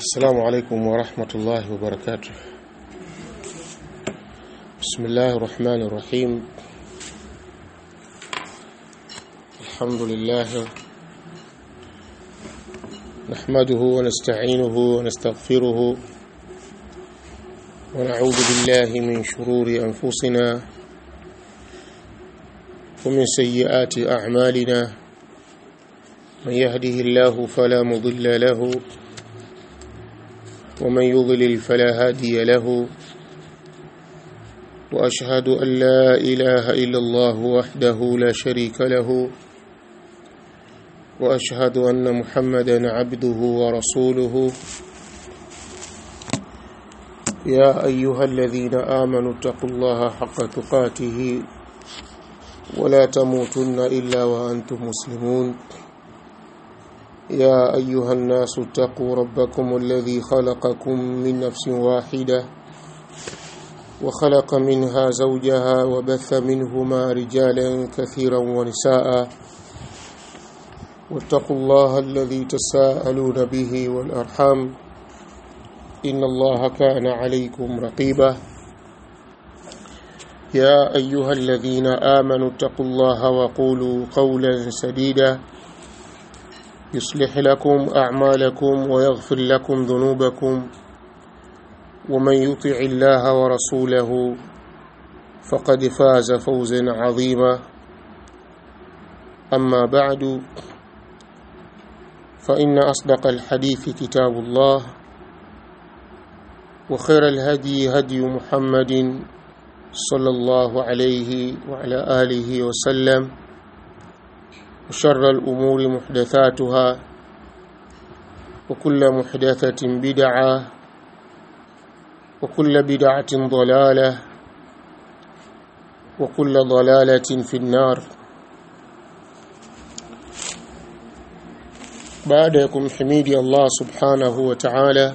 السلام عليكم ورحمة الله وبركاته بسم الله الرحمن الرحيم الحمد لله نحمده ونستعينه ونستغفره ونعوذ بالله من شرور أنفسنا ومن سيئات أعمالنا من يهده الله فلا مضل له ومن يضلل فلا هادي له وأشهد أن لا إله إلا الله وحده لا شريك له وأشهد أن محمدا عبده ورسوله يا أيها الذين آمنوا اتقوا الله حق تقاته ولا تموتن إلا وأنتم مسلمون يا أيها الناس اتقوا ربكم الذي خلقكم من نفس واحدة وخلق منها زوجها وبث منهما رجالا كثيرا ونساء واتقوا الله الذي تساءلون به والأرحام إن الله كان عليكم رقيبا يا أيها الذين آمنوا اتقوا الله وقولوا قولا سديدا يصلح لكم أعمالكم ويغفر لكم ذنوبكم ومن يطع الله ورسوله فقد فاز فوزا عظيما أما بعد فإن أصدق الحديث كتاب الله وخير الهدي هدي محمد صلى الله عليه وعلى آله وسلم وشر الأمور محدثاتها وكل محدثة بدعة وكل بدعة ضلالة وكل ضلالة في النار baada ya kumhimidi Allah subhanahu wa ta'ala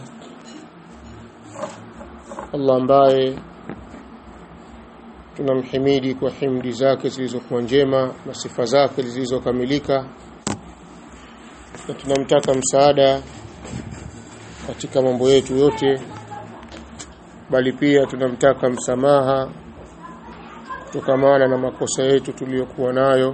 Allah ambaye tunamhimidi kwa himdi zake zilizokuwa njema na sifa zake zilizokamilika na tunamtaka msaada katika mambo yetu yote bali pia tunamtaka msamaha kutokamana na makosa yetu tuliyokuwa nayo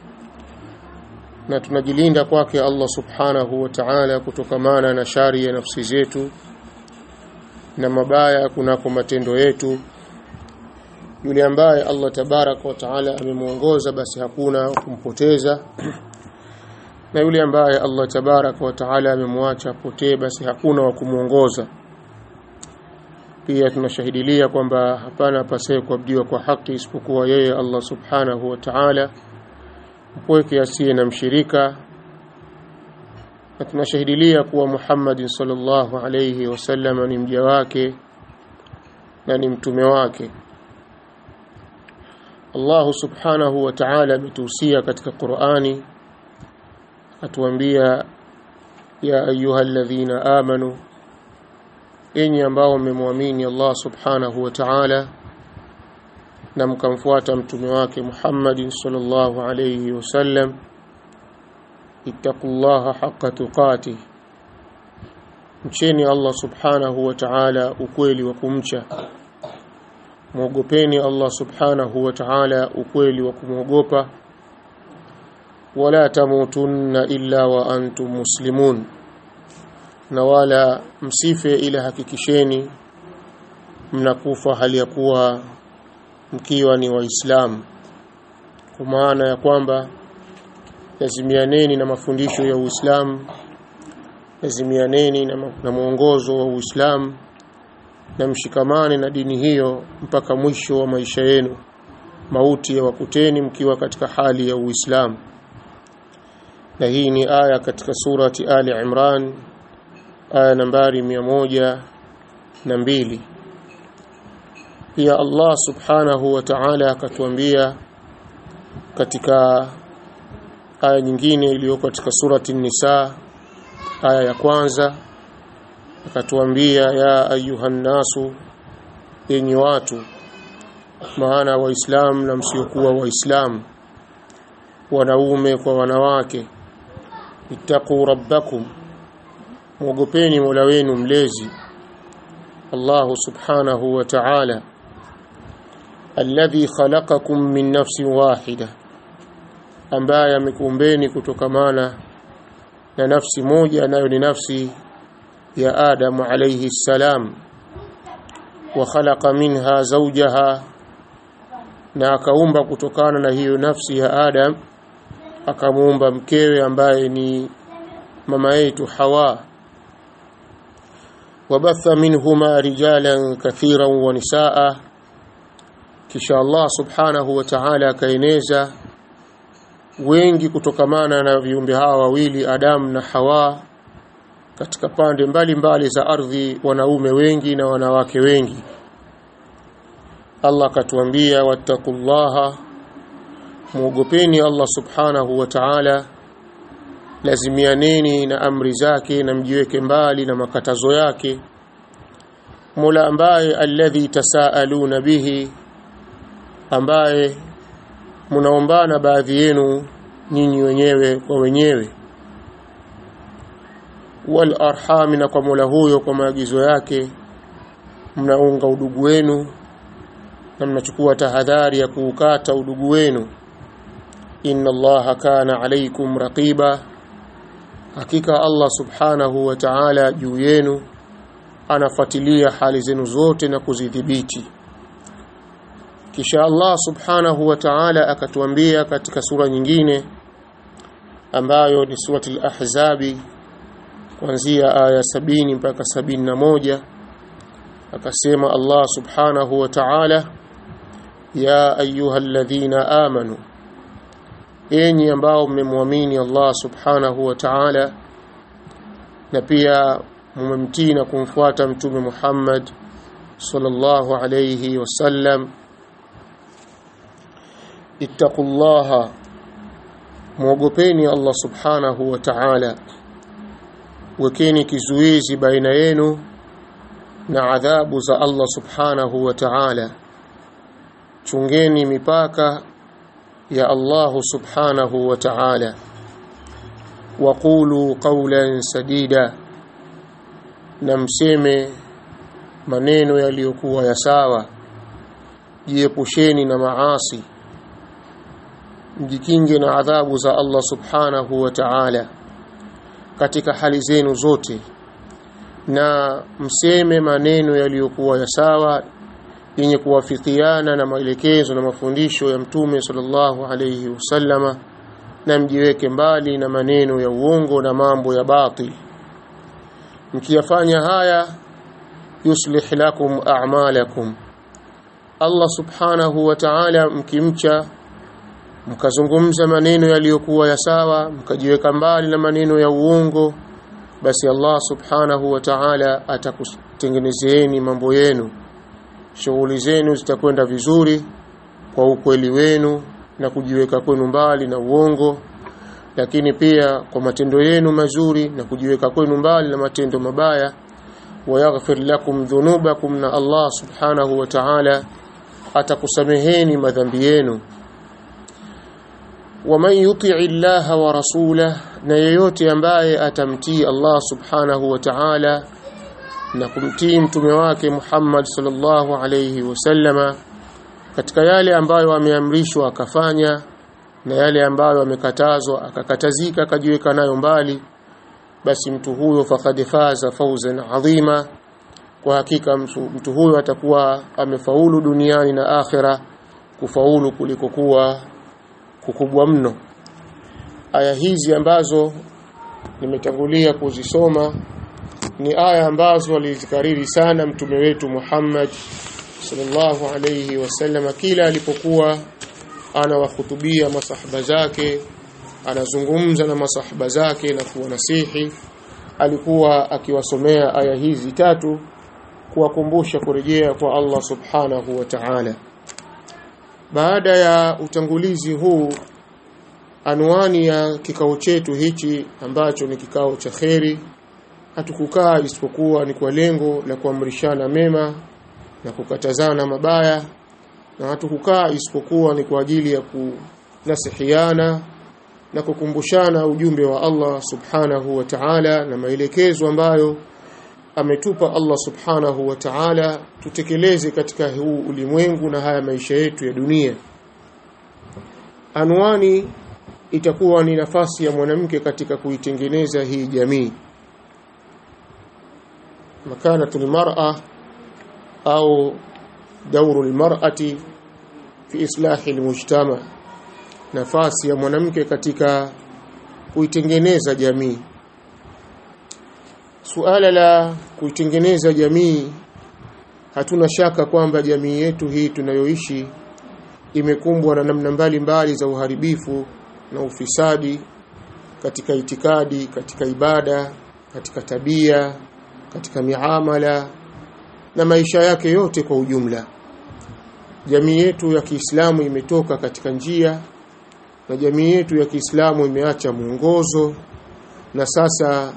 na tunajilinda kwake Allah subhanahu wa ta'ala kutokamana na shari ya nafsi zetu na mabaya kunako matendo yetu yule ambaye Allah tabarak wa taala amemuongoza basi hakuna kumpoteza na yule ambaye Allah tabarak wa taala amemwacha potee basi hakuna wa kumuongoza pia tunashahidilia kwamba hapana apasaye kuabudiwa kwa haki isipokuwa yeye Allah subhanahu wa ta'ala mpweke asiye na mshirika na tunashahidilia kuwa Muhammad sallallahu alayhi wasallam ni mja wake na ni mtume wake Allah subhanahu wa ta'ala ametuhusia katika Qur'ani atuambia ya ayyuhalladhina amanu enyi ambao mmemwamini Allah subhanahu wa ta'ala na mkamfuata mtume wake Muhammad sallallahu alayhi wasallam ittaqullaha haqqa tuqatih mcheni Allah subhanahu wa ta'ala ukweli wa kumcha muogopeni Allah subhanahu wa ta'ala ukweli wa kumwogopa wala tamutunna illa wa antum muslimun na wala msife ila hakikisheni mnakufa hali ya kuwa mkiwa ni waislamu kwa maana ya kwamba lazimianeni na mafundisho ya Uislamu lazimianeni na, na mwongozo wa Uislamu na mshikamane na dini hiyo mpaka mwisho wa maisha yenu mauti ya wakuteni mkiwa katika hali ya Uislamu na hii ni aya katika surati Ali Imran aya nambari miamoja na mbili pia Allah subhanahu wa ta'ala akatuambia katika aya nyingine iliyoko katika surati Nisa aya ya kwanza akatuambia ya ayuhan nasu enyi watu maana waislamu na msiokuwa waislamu wanaume kwa wanawake ittaqu rabbakum mwogopeni Mola wenu mlezi Allah subhanahu wa ta'ala alladhi khalaqakum min nafsin wahida ambaye amekuumbeni kutokamana na nafsi moja nayo ni nafsi ya Adam alayhi salam wa khalaqa minha zawjaha na akaumba kutokana na hiyo nafsi ya Adam akamuumba mkewe ambaye ni mama yetu Hawa wabatha minhuma rijalan kathiran wa nisaa kisha Allah subhanahu wa ta'ala akaeneza wengi kutokamana na viumbe hawa wawili Adam na Hawa katika pande mbalimbali mbali za ardhi wanaume wengi na wanawake wengi Allah katuambia wattaqullaha muogopeni Allah subhanahu wa ta'ala lazimianeni na amri zake na mjiweke mbali na makatazo yake Mola ambaye alladhi tasaaluna bihi ambaye mnaombana baadhi yenu nyinyi wenyewe kwa wenyewe wal arham na kwa Mola huyo kwa maagizo yake mnaunga udugu wenu na mnachukua tahadhari ya kuukata udugu wenu inna allaha kana alaykum raqiba hakika Allah subhanahu wa ta'ala juu yenu anafuatilia hali zenu zote na kuzidhibiti kisha Allah subhanahu wa ta'ala akatuambia katika sura nyingine ambayo ni surati al-ahzabi kuanzia aya sabini mpaka sabini na moja akasema Allah subhanahu wa ta'ala ya ayyuhalladhina amanu enyi ambao mmemwamini Allah subhanahu wa ta'ala na pia mmemtii na kumfuata mtume Muhammad sallallahu alayhi wasallam ittaqullaha muogopeni Allah subhanahu wa ta'ala wekeni kizuizi baina yenu na adhabu za Allah subhanahu wa ta'ala chungeni mipaka ya Allah subhanahu wa ta'ala waqulu qawlan sadida na mseme maneno yaliyokuwa ya sawa jiepusheni na maasi mjikinge na adhabu za Allah subhanahu wa ta'ala katika hali zenu zote na mseme maneno yaliyokuwa ya sawa yenye kuwafikiana na maelekezo na mafundisho ya mtume sallallahu alayhi wasallama na mjiweke mbali na maneno ya uongo na mambo ya batil mkiyafanya haya yuslih lakum a'malakum Allah subhanahu wa ta'ala mkimcha mkazungumza maneno yaliyokuwa ya sawa mkajiweka mbali na maneno ya uongo basi Allah subhanahu wa ta'ala atakutengenezeeni mambo yenu shughuli zenu zitakwenda vizuri kwa ukweli wenu na kujiweka kwenu mbali na uongo lakini pia kwa matendo yenu mazuri na kujiweka kwenu mbali na matendo mabaya wayaghfir lakum dhunubakum na Allah subhanahu wa ta'ala atakusameheni madhambi yenu waman yuti'i Allah wa rasulahu na yeyote ambaye atamtii Allah subhanahu wa ta'ala na kumtii mtume wake Muhammad sallallahu alayhi wasallama katika yale ambayo ameamrishwa akafanya na yale ambayo amekatazwa akakatazika akajiweka nayo mbali basi mtu huyo faqad faza fawzan adhima kwa hakika mtu, mtu huyo atakuwa amefaulu duniani na akhera kufaulu kuliko kuwa kukubwa mno aya hizi ambazo nimetangulia kuzisoma ni aya ambazo alizikariri sana mtume wetu Muhammad sallallahu alayhi wasallam kila alipokuwa anawahutubia masahaba zake anazungumza na masahaba zake na kuwanasihi alikuwa akiwasomea aya hizi tatu kuwakumbusha kurejea kwa Allah subhanahu wa ta'ala baada ya utangulizi huu anwani ya kikao chetu hichi ambacho ni kikao cha kheri hatukukaa isipokuwa ni kwa lengo la kuamrishana mema na kukatazana mabaya na hatukukaa isipokuwa ni kwa ajili ya kunasihiana na kukumbushana ujumbe wa Allah subhanahu wa ta'ala na maelekezo ambayo ametupa Allah subhanahu wa ta'ala tutekeleze katika huu ulimwengu na haya maisha yetu ya dunia anwani itakuwa ni nafasi ya mwanamke katika kuitengeneza hii jamii makanatul mar'a au dauru almar'ati fi islahi almujtama nafasi ya mwanamke katika kuitengeneza jamii suala la kuitengeneza jamii hatuna shaka kwamba jamii yetu hii tunayoishi imekumbwa na namna mbalimbali za uharibifu na ufisadi katika itikadi katika ibada katika tabia katika miamala na maisha yake yote kwa ujumla jamii yetu ya Kiislamu imetoka katika njia na jamii yetu ya Kiislamu imeacha mwongozo na sasa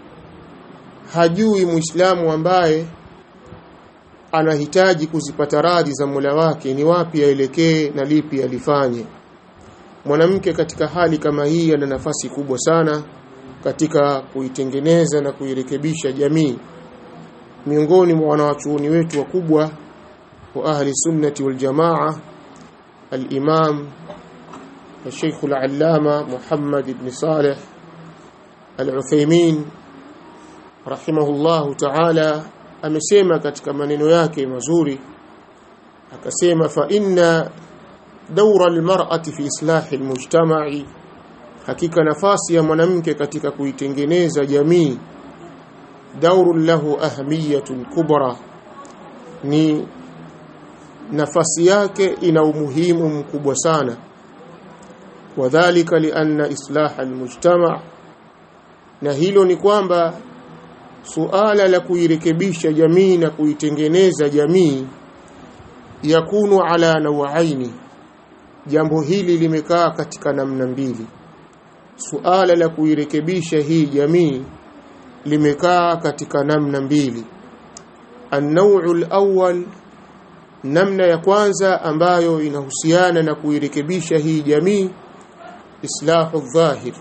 hajui Muislamu ambaye anahitaji kuzipata radhi za Mola wake ni wapi aelekee na lipi alifanye mwanamke katika hali kama hii ana nafasi kubwa sana katika kuitengeneza na kuirekebisha jamii miongoni mwa wanawachuoni wetu wakubwa wa ahli sunnati wal jamaa al-imam الشيخ العلامة محمد بن صالح العثيمين رحمه الله تعالى amesema katika maneno yake mazuri akasema fa inna dawra almar'ati fi islahi almujtama'i hakika nafasi ya mwanamke katika kuitengeneza jamii dauru lahu ahamiyatun kubra ni nafasi yake ina umuhimu mkubwa sana wadhālika lianna islaha almujtama' na hilo ni kwamba suala la kuirekebisha jamii na kuitengeneza jamii yakunu ala nawaini jambo hili limekaa katika namna mbili suala la kuirekebisha hii jamii limekaa katika namna mbili an-naw'u al-awwal namna ya kwanza ambayo inahusiana na kuirekebisha hii jamii islahu dhahir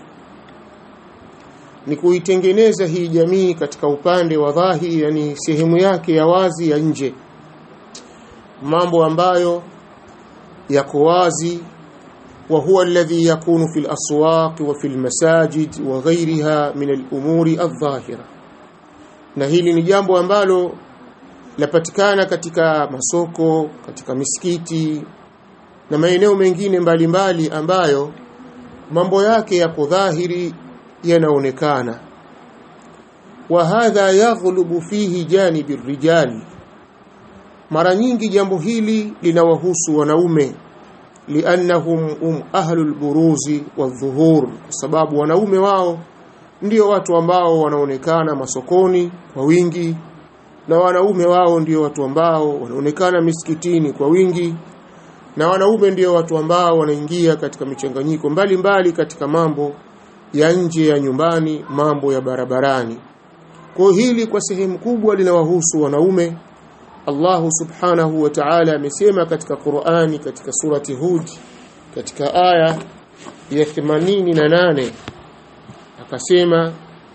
ni kuitengeneza hii jamii katika upande wa dhahiri yani sehemu yake ya wazi ya nje mambo ambayo yako wazi wa huwa alladhi yakunu fil aswaq wa fil masajid wa ghayriha min al umuri adh-dhahira na hili ni jambo ambalo lapatikana katika masoko katika misikiti na maeneo mengine mbalimbali mbali ambayo mambo yake yako dhahiri yanaonekana wa hadha yaghlubu fihi janibi rijali mara nyingi jambo hili linawahusu wanaume liannahum um ahlul buruzi wadhuhur kwa sababu wanaume wao ndio watu ambao wanaonekana masokoni kwa wingi na wanaume wao ndio watu ambao wanaonekana misikitini kwa wingi na wanaume ndio watu ambao wanaingia katika michanganyiko mbalimbali katika mambo ya nje ya nyumbani mambo ya barabarani kwa hili kwa sehemu kubwa linawahusu wanaume Allah subhanahu wa ta'ala amesema katika Qur'ani katika surati Hud katika aya ya 88 akasema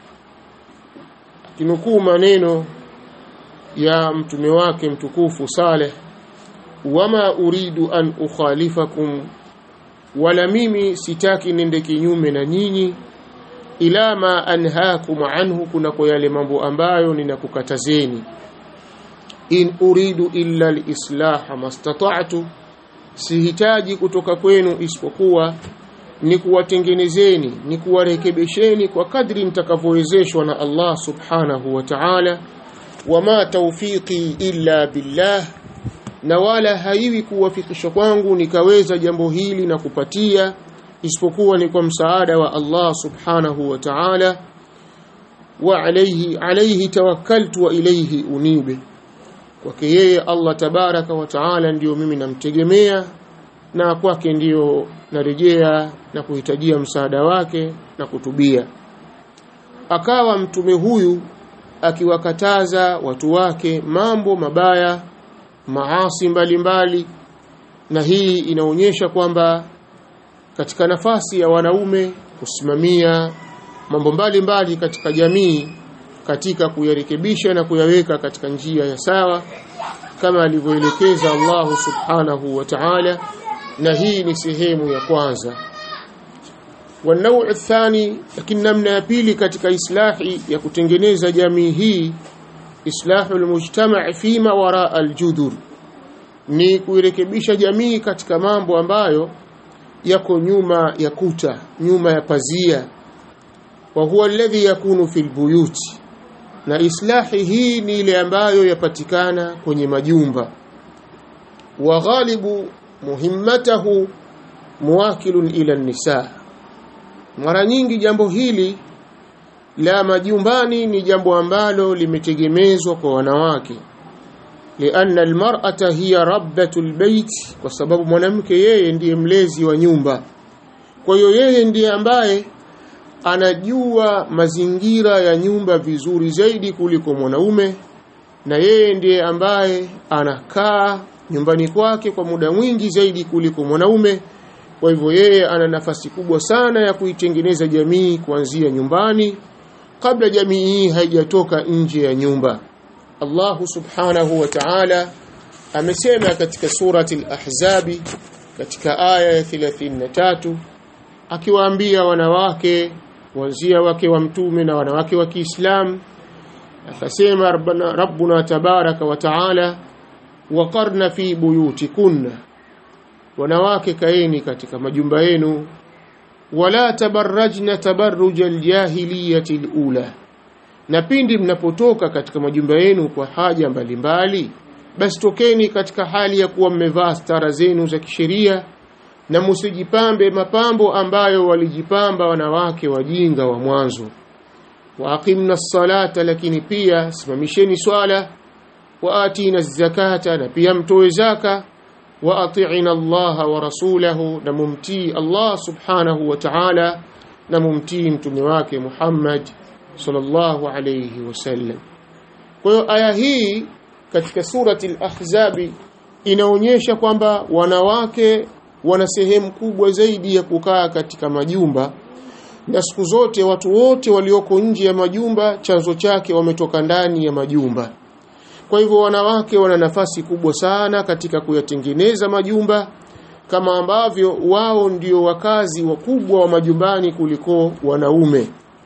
akinukuu maneno ya mtume wake mtukufu Saleh wama uridu an ukhalifakum wala mimi sitaki nende kinyume na nyinyi ila ma anhaakum anhu kuna kwa yale mambo ambayo ninakukatazeni in uridu illa alislaha mastata'tu sihitaji kutoka kwenu isipokuwa ni kuwatengenezeni ni kuwarekebesheni kwa kadri mtakavyowezeshwa na Allah subhanahu wa ta'ala wama tawfiqi illa billah na wala haiwi kuwafikisha kwangu nikaweza jambo hili na kupatia isipokuwa ni kwa msaada wa Allah subhanahu wa ta'ala wa alayhi alayhi tawakkaltu wa ilayhi unibe kwake yeye Allah tabaraka wa taala ndiyo mimi namtegemea na kwake ndiyo narejea na kuhitajia msaada wake na kutubia akawa mtume huyu akiwakataza watu wake mambo mabaya maasi mbalimbali na hii inaonyesha kwamba katika nafasi ya wanaume kusimamia mambo mbalimbali katika jamii katika kuyarekebisha na kuyaweka katika njia ya sawa kama alivyoelekeza Allah subhanahu wa ta'ala na hii ni sehemu ya kwanza والنوع الثاني lakini namna ya pili katika islahi ya kutengeneza jamii hii islahu almujtama' fima wara aljudur ni kuirekebisha jamii katika mambo ambayo yako nyuma ya kuta nyuma ya pazia wa huwa alladhi yakunu fil buyuti na islahi hii ni ile ambayo yapatikana kwenye majumba wa ghalibu muhimmatahu muwakilun ila nisa mara nyingi jambo hili la majumbani ni jambo ambalo limetegemezwa kwa wanawake lianna almar'ata hiya rabbatul bait kwa sababu mwanamke yeye ndiye mlezi wa nyumba kwa hiyo yeye ndiye ambaye anajua mazingira ya nyumba vizuri zaidi kuliko mwanaume na yeye ndiye ambaye anakaa nyumbani kwake kwa muda mwingi zaidi kuliko mwanaume kwa hivyo yeye ana nafasi kubwa sana ya kuitengeneza jamii kuanzia nyumbani kabla jamii hii haijatoka nje ya nyumba Allah subhanahu wa ta'ala amesema katika surati al-ahzabi katika aya ya 33 akiwaambia wanawake kuanzia wake wa mtume na wanawake wa Kiislamu akasema rabbana rabbuna tabaraka wa taala waqarna fi buyutikunna wanawake kaeni katika majumba yenu wala tabarrajna tabarruj aljahiliyati alula na pindi mnapotoka katika majumba yenu kwa haja mbalimbali basi tokeni katika hali ya kuwa mmevaa stara zenu za kisheria na musijipambe mapambo ambayo walijipamba wanawake wajinga wa mwanzo waaqimna salata lakini pia simamisheni swala waatina zakata na pia mtoe zaka waati'ina Allah wa rasulahu na mumtii Allah subhanahu wa ta'ala na mumtii mtume wake Muhammad sallallahu alayhi wasallam kwa hiyo aya hii katika surati al-ahzabi inaonyesha kwamba wanawake wana sehemu kubwa zaidi ya kukaa katika majumba na siku zote watu wote walioko nje ya majumba chanzo chake wametoka ndani ya majumba kwa hivyo wanawake wana nafasi kubwa sana katika kuyatengeneza majumba kama ambavyo wao ndio wakazi wakubwa wa majumbani kuliko wanaume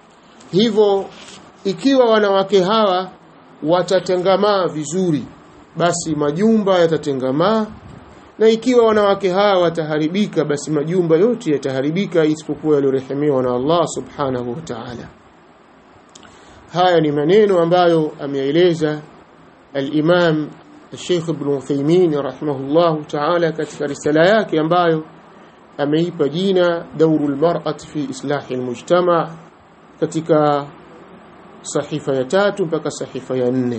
hivyo ikiwa wanawake hawa watatengamaa vizuri basi majumba yatatengamaa na ikiwa wanawake hawa wataharibika basi majumba yote yataharibika isipokuwa yaliyorehemewa na Allah subhanahu wa ta'ala haya ni maneno ambayo ameeleza al-Imam Sheikh Ibn Uthaymeen rahimahullah ta'ala katika risala yake ambayo ameipa jina Daurul Mar'at fi Islahi al-Mujtama katika sahifa ya tatu mpaka sahifa ya nne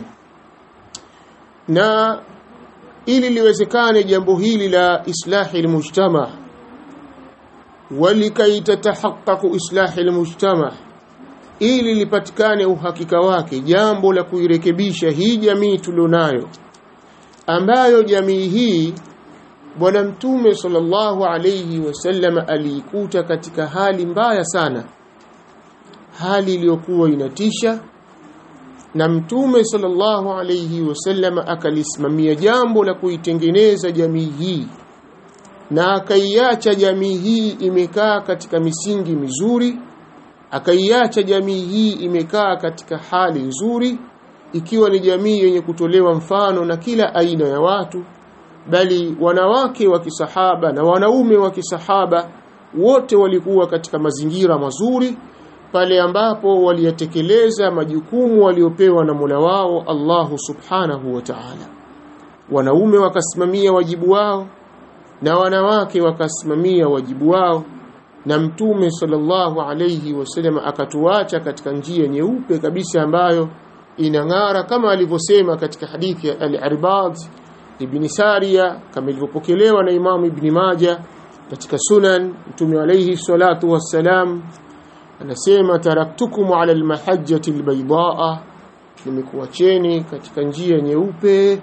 na ili liwezekane jambo hili la islahi almujtama walikai tatahaqqaqu islahi almujtama ili lipatikane uhakika wake jambo la kuirekebisha hii jamii tulionayo ambayo jamii hii bwana mtume sallallahu alayhi wasallam aliikuta katika hali mbaya sana hali iliyokuwa inatisha na mtume sallallahu alayhi wasallam akalisimamia jambo la kuitengeneza jamii hii na akaiacha jamii hii imekaa katika misingi mizuri akaiacha jamii hii imekaa katika hali nzuri ikiwa ni jamii yenye kutolewa mfano na kila aina ya watu bali wanawake wa kisahaba na wanaume wa kisahaba wote walikuwa katika mazingira mazuri pale ambapo waliyatekeleza majukumu waliopewa na Mola wao Allahu Subhanahu wa Ta'ala. Wanaume wakasimamia wajibu wao na wanawake wakasimamia wajibu wao na Mtume sallallahu alayhi wasallam akatuacha katika njia nyeupe kabisa ambayo inang'ara kama alivyosema katika hadithi ya Al-Irbad ibn Sariya kama ilivyopokelewa na Imam Ibn Majah katika Sunan Mtume alayhi salatu wassalam anasema taraktukum ala almahajjati albaydaa nimekuacheni katika njia nyeupe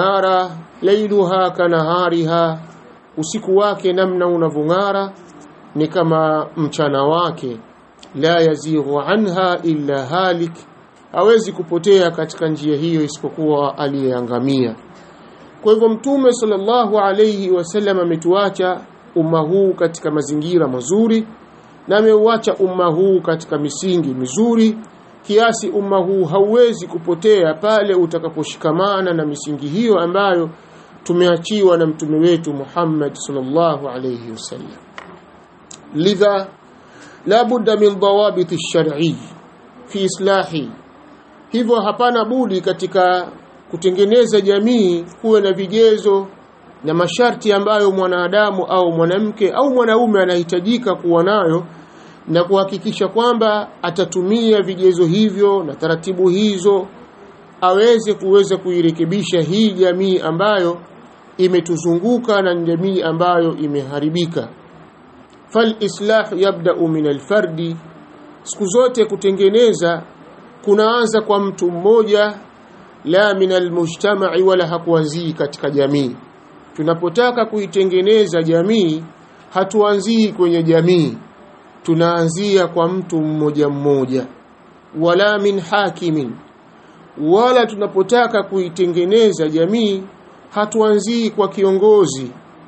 inang'ara lailuha kanahariha usiku wake namna unavong'ara ni kama mchana wake la yazighu anha illa halik hawezi kupotea katika njia hiyo isipokuwa aliyeangamia kwa hivyo mtume sallallahu alayhi wasallam ametuacha umma huu katika mazingira mazuri na ameuacha umma huu katika misingi mizuri kiasi umma huu hauwezi kupotea pale utakaposhikamana na misingi hiyo ambayo tumeachiwa na mtume wetu Muhammad sallallahu alayhi wasallam lidha la budda min dawabit ash-shar'i fi islahi hivyo hapana budi katika kutengeneza jamii kuwe na vigezo na masharti ambayo mwanadamu au mwanamke au mwanaume anahitajika kuwa nayo na kuhakikisha kwamba atatumia vigezo hivyo na taratibu hizo aweze kuweza kuirekebisha hii jamii ambayo imetuzunguka na jamii ambayo imeharibika fal islah yabda'u min alfardi siku zote kutengeneza kunaanza kwa mtu mmoja la min almujtama'i wala hakuanzii katika jamii tunapotaka kuitengeneza jamii hatuanzii kwenye jamii tunaanzia kwa mtu mmoja mmoja wala min hakimin wala tunapotaka kuitengeneza jamii hatuanzii kwa kiongozi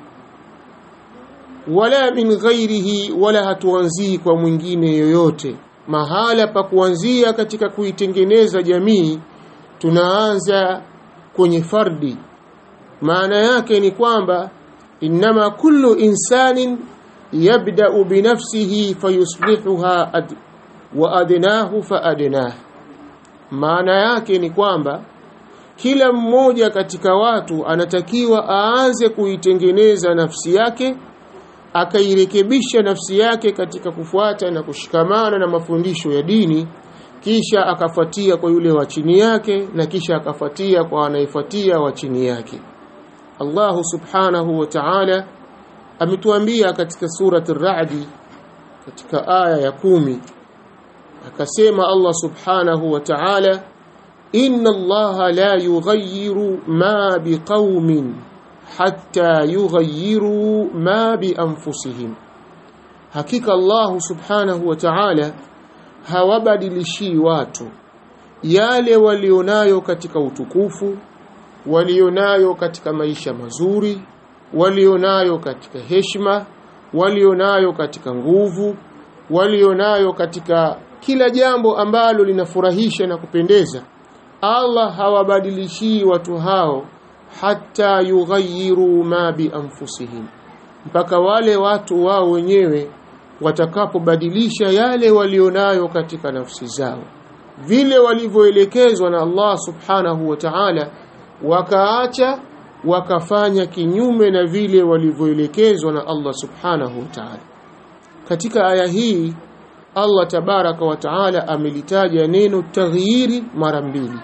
wala min ghairihi wala hatuanzii kwa mwingine yoyote mahala pa kuanzia katika kuitengeneza jamii tunaanza kwenye fardi maana yake ni kwamba inma kullu insanin yabda'u binafsihi fayuslihuha ad, wa adnahu fa adnah maana yake ni kwamba kila mmoja katika watu anatakiwa aanze kuitengeneza nafsi yake akairekebisha nafsi yake katika kufuata na kushikamana na mafundisho ya dini kisha akafuatia kwa yule wa chini yake na kisha akafuatia kwa anayefuatia wa chini yake Allah subhanahu wa ta'ala ametuambia katika surati ar-Ra'd katika aya ya kumi akasema Allah subhanahu wa ta'ala inna Allah la yughayyiru ma biqaumin hatta yughayyiru ma bi anfusihim hakika Allah subhanahu wa ta'ala hawabadilishi watu yale walionayo katika utukufu walionayo katika maisha mazuri walionayo katika heshima walionayo katika nguvu walionayo katika kila jambo ambalo linafurahisha na kupendeza Allah hawabadilishii watu hao hata yughayyiru ma bi anfusihim mpaka wale watu wao wenyewe watakapobadilisha yale walionayo katika nafsi zao vile walivyoelekezwa na Allah subhanahu wa ta'ala wakaacha wakafanya kinyume na vile walivyoelekezwa na Allah subhanahu wa ta'ala katika aya hii Allah tabaraka wa taala amelitaja neno taghyiri mara mbili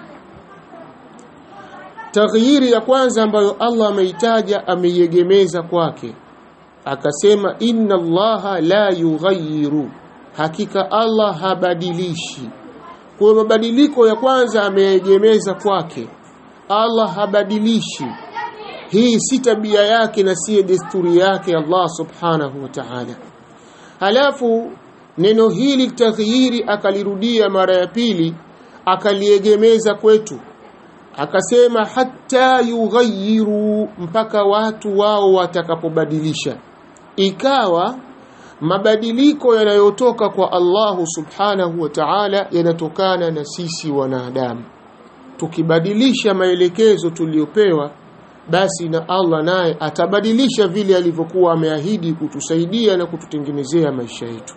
taghyiri ya kwanza ambayo Allah ameitaja ameiegemeza kwake akasema inna allaha la yughayyiru hakika Allah habadilishi kwa mabadiliko ya kwanza ameegemeza kwake Allah habadilishi hii si tabia yake na si desturi yake Allah subhanahu wa ta'ala halafu neno hili taghyiri akalirudia mara ya pili akaliegemeza kwetu akasema hata yughayyiru mpaka watu wao watakapobadilisha ikawa mabadiliko yanayotoka kwa Allahu subhanahu wa ta'ala yanatokana na sisi wanadamu tukibadilisha maelekezo tuliyopewa basi na Allah naye atabadilisha vile alivyokuwa ameahidi kutusaidia na kututengenezea maisha yetu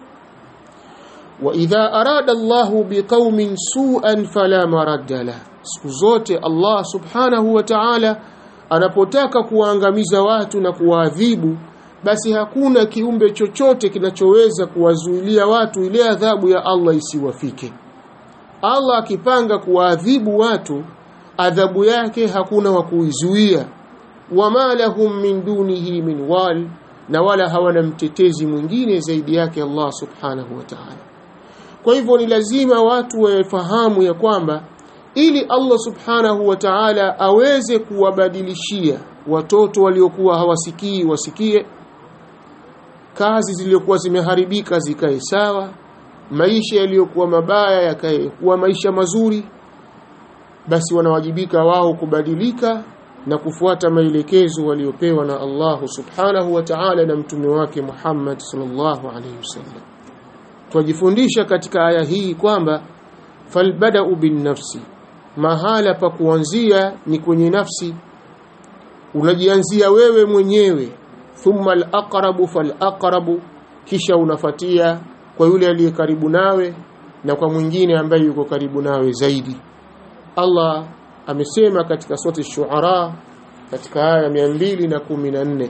wa idha arada Allahu biqaumin su'an fala maradda la siku zote Allah subhanahu wa ta'ala anapotaka kuwaangamiza watu na kuwaadhibu basi hakuna kiumbe chochote kinachoweza kuwazuilia watu ile adhabu ya Allah isiwafike Allah akipanga kuwaadhibu watu adhabu yake hakuna wa kuizuia wama lahum min dunihi min wal na wala hawana mtetezi mwingine zaidi yake Allah subhanahu wa ta'ala kwa hivyo ni lazima watu wafahamu ya kwamba ili Allah subhanahu wa ta'ala aweze kuwabadilishia watoto waliokuwa hawasikii wasikie kazi zilizokuwa zimeharibika zikae sawa maisha yaliyokuwa mabaya yakae kuwa maisha mazuri basi wanawajibika wao kubadilika na kufuata maelekezo waliopewa na Allah subhanahu wa ta'ala na mtume wake Muhammad sallallahu alaihi wasallam twajifundisha katika aya hii kwamba falbada'u bin nafsi mahala pa kuanzia ni kwenye nafsi unajianzia wewe mwenyewe thumma al-aqrabu fal-aqrabu kisha unafatia kwa yule aliye karibu nawe na kwa mwingine ambaye yuko karibu nawe zaidi Allah amesema katika sura shuara katika aya 214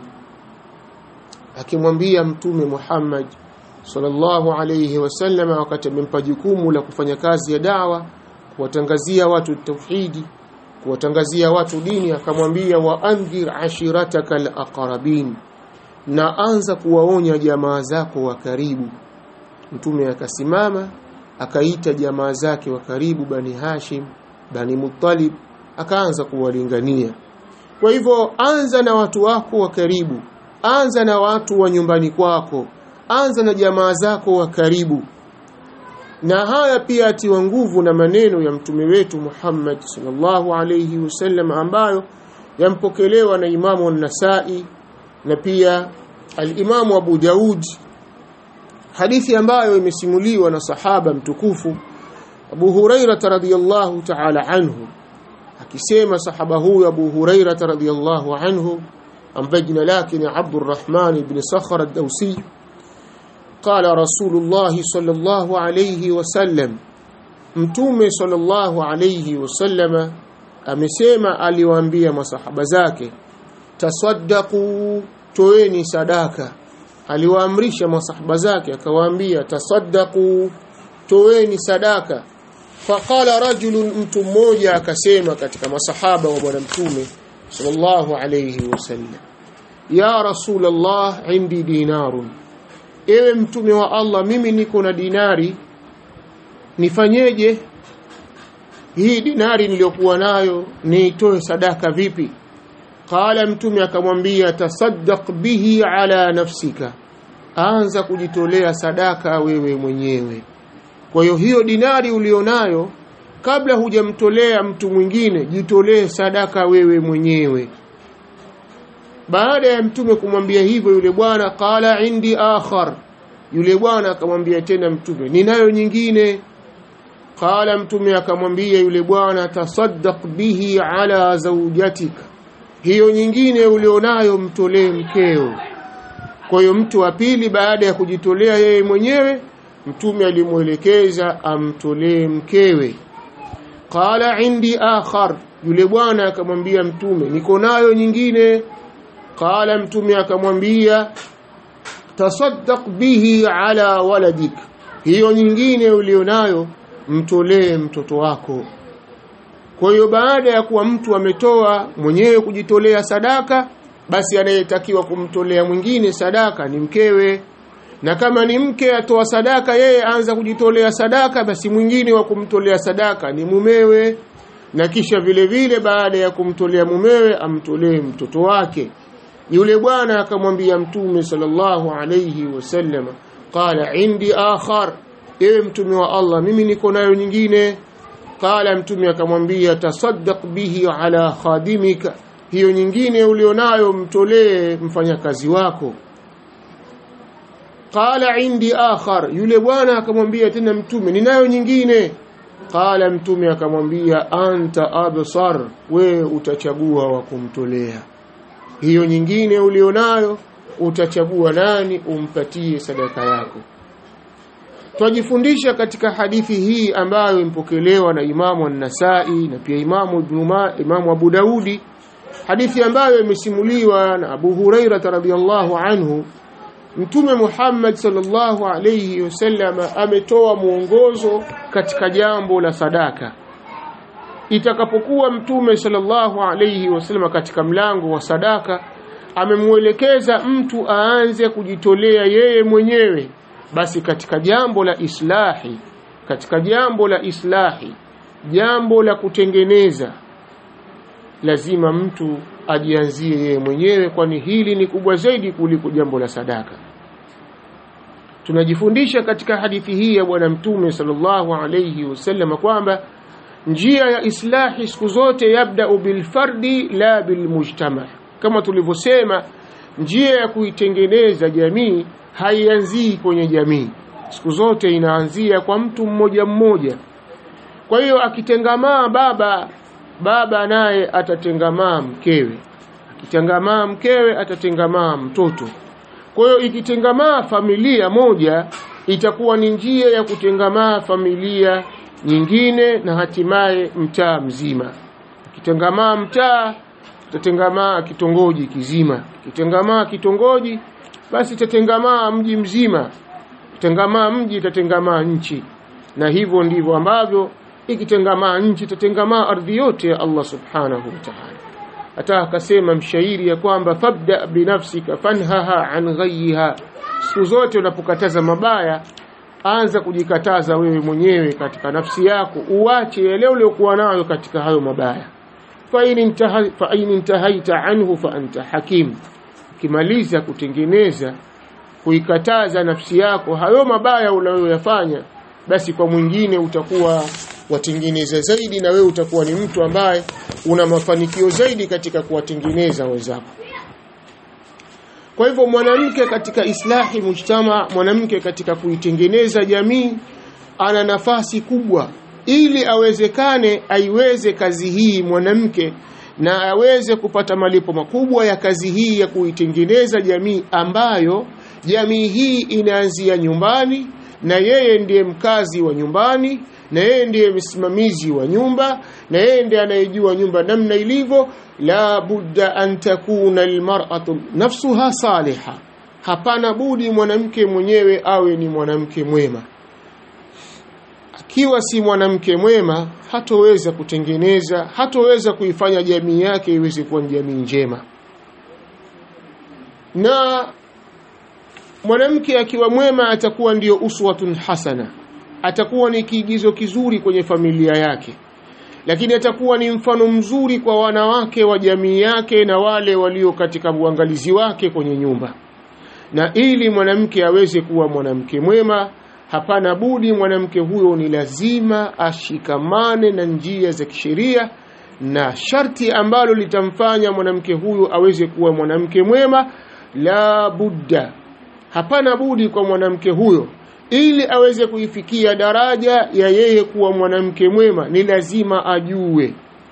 akimwambia mtume Muhammad sallallahu alayhi wasallam wakati amempa jukumu la kufanya kazi ya dawa kuwatangazia watu tauhidi kuwatangazia watu dini akamwambia wa andhir ashirataka alaqrabin na anza kuwaonya jamaa zako wa karibu mtume akasimama akaita jamaa zake wa karibu bani Hashim bani Muttalib akaanza kuwalingania kwa hivyo anza na watu wako wa karibu anza na watu wa nyumbani kwako anza na jamaa zako wa karibu na haya pia atiwa nguvu na maneno ya mtume wetu Muhammad sallallahu alayhi wasallam ambayo yampokelewa na Imamu an-Nasa'i na pia al-Imamu Abu Daud hadithi ambayo imesimuliwa na sahaba mtukufu Abu Hurairah radhiyallahu ta'ala anhu akisema sahaba huyu Abu Hurairah radhiyallahu anhu ambaye jina lake ni Abdurrahman ibn Sakhar ad-Dawsi قال رسول الله صلى الله عليه وسلم mtume sallallahu alayhi wasallama amesema aliwaambia masahaba zake tasaddaqu toeni sadaka aliwaamrisha masahaba zake akawaambia tasaddaqu toeni sadaka faqala rajulun mtu mmoja akasema katika masahaba wa bwana mtume sallallahu alayhi wasallam ya rasulullah indi dinarun ewe mtume wa Allah mimi niko na dinari nifanyeje hii dinari niliyokuwa nayo niitoe sadaka vipi qala mtume akamwambia tasaddaq bihi ala nafsika anza kujitolea sadaka wewe mwenyewe kwa hiyo hiyo dinari ulionayo kabla hujamtolea mtu mwingine jitolee sadaka wewe mwenyewe baada ya mtume kumwambia hivyo yule bwana qala indi akhar yule bwana akamwambia tena mtume ninayo nyingine qala mtume akamwambia yule bwana tasaddaq bihi ala zawjatika hiyo nyingine ulionayo mtolee mkeo kwa hiyo mtu wa pili baada ya kujitolea yeye mwenyewe mtume alimwelekeza amtolee mkewe qala indi akhar yule bwana akamwambia mtume niko nayo nyingine qala mtume akamwambia tasaddaq bihi ala waladik hiyo nyingine ulionayo mtolee mtoto wako kwa hiyo baada ya kuwa mtu ametoa mwenyewe kujitolea sadaka basi anayetakiwa kumtolea mwingine sadaka ni mkewe na kama ni mke atoa sadaka yeye anza kujitolea sadaka basi mwingine wa kumtolea sadaka ni mumewe na kisha vile vile baada ya kumtolea mumewe amtolee mtoto wake yule bwana akamwambia mtume sallallahu alayhi wasallam qala indi akhar ewe mtume wa Allah mimi niko nayo nyingine qala mtume akamwambia tasaddaq bihi ala khadimika hiyo nyingine ulionayo mtolee mfanyakazi wako qala indi akhar yule bwana akamwambia tena mtume ninayo nyingine qala mtume akamwambia anta absar we utachagua wa kumtolea hiyo nyingine ulionayo utachagua nani umpatie sadaka yako twajifundisha katika hadithi hii ambayo impokelewa na Imamu An-Nasa'i na pia Imamu Ibn Imamu Abu Daudi hadithi ambayo imesimuliwa na Abu Huraira radhiyallahu anhu Mtume Muhammad sallallahu alayhi wasallam ametoa mwongozo katika jambo la sadaka itakapokuwa Mtume sallallahu alayhi wasallam katika mlango wa sadaka amemwelekeza mtu aanze kujitolea yeye mwenyewe basi katika jambo la islahi katika jambo la islahi jambo la kutengeneza lazima mtu ajianzie yeye mwenyewe kwani hili ni kubwa zaidi kuliko jambo la sadaka tunajifundisha katika hadithi hii ya bwana mtume sallallahu alayhi wasallam kwamba njia ya islahi siku zote yabda'u bilfardi la bilmujtama kama tulivyosema njia ya kuitengeneza jamii haianzii kwenye jamii siku zote inaanzia kwa mtu mmoja mmoja kwa hiyo akitengamaa baba baba naye atatengamaa mkewe akitengamaa mkewe atatengamaa mtoto kwa hiyo ikitengamaa familia moja itakuwa ni njia ya kutengamaa familia nyingine na hatimaye mtaa mzima ikitengamaa mtaa itatengamaa kitongoji kizima ikitengamaa kitongoji basi itatengamaa mji mzima itengamaa mji itatengamaa nchi na hivyo ndivyo ambavyo ikitengamaa nchi itatengamaa ardhi yote ya Allah subhanahu wa ta'ala hata akasema mshairi ya kwamba fabda binafsika fanhaha an ghayha siku zote unapokataza mabaya anza kujikataza wewe mwenyewe katika nafsi yako uache yale uliyokuwa nayo katika hayo mabaya fa in intaha fa in intahaita anhu fa anta hakim ukimaliza kutengeneza kuikataza nafsi yako hayo mabaya unayoyafanya basi kwa mwingine utakuwa watengeneza zaidi na wewe utakuwa ni mtu ambaye una mafanikio zaidi katika kuwatengeneza wenzako kwa hivyo mwanamke katika islahi mujtama mwanamke katika kuitengeneza jamii ana nafasi kubwa ili awezekane aiweze kazi hii mwanamke na aweze kupata malipo makubwa ya kazi hii ya kuitengeneza jamii ambayo jamii hii inaanzia nyumbani na yeye ndiye mkazi wa nyumbani na yeye ndiye msimamizi wa nyumba na yeye ndiye anayejua nyumba namna ilivyo la budda an takuna almar'atu nafsuha saliha hapana budi mwanamke mwenyewe awe ni mwanamke mwema akiwa si mwanamke mwema hatoweza kutengeneza hatoweza kuifanya jamii yake iweze kuwa ni jamii njema na mwanamke akiwa mwema atakuwa ndiyo uswatun hasana atakuwa ni kiigizo kizuri kwenye familia yake lakini atakuwa ni mfano mzuri kwa wanawake wa jamii yake na wale walio katika uangalizi wake kwenye nyumba na ili mwanamke aweze kuwa mwanamke mwema hapana budi mwanamke huyo ni lazima ashikamane na njia za kisheria na sharti ambalo litamfanya mwanamke huyo aweze kuwa mwanamke mwema la budda hapana budi kwa mwanamke huyo ili aweze kuifikia daraja ya yeye kuwa mwanamke mwema ni lazima ajue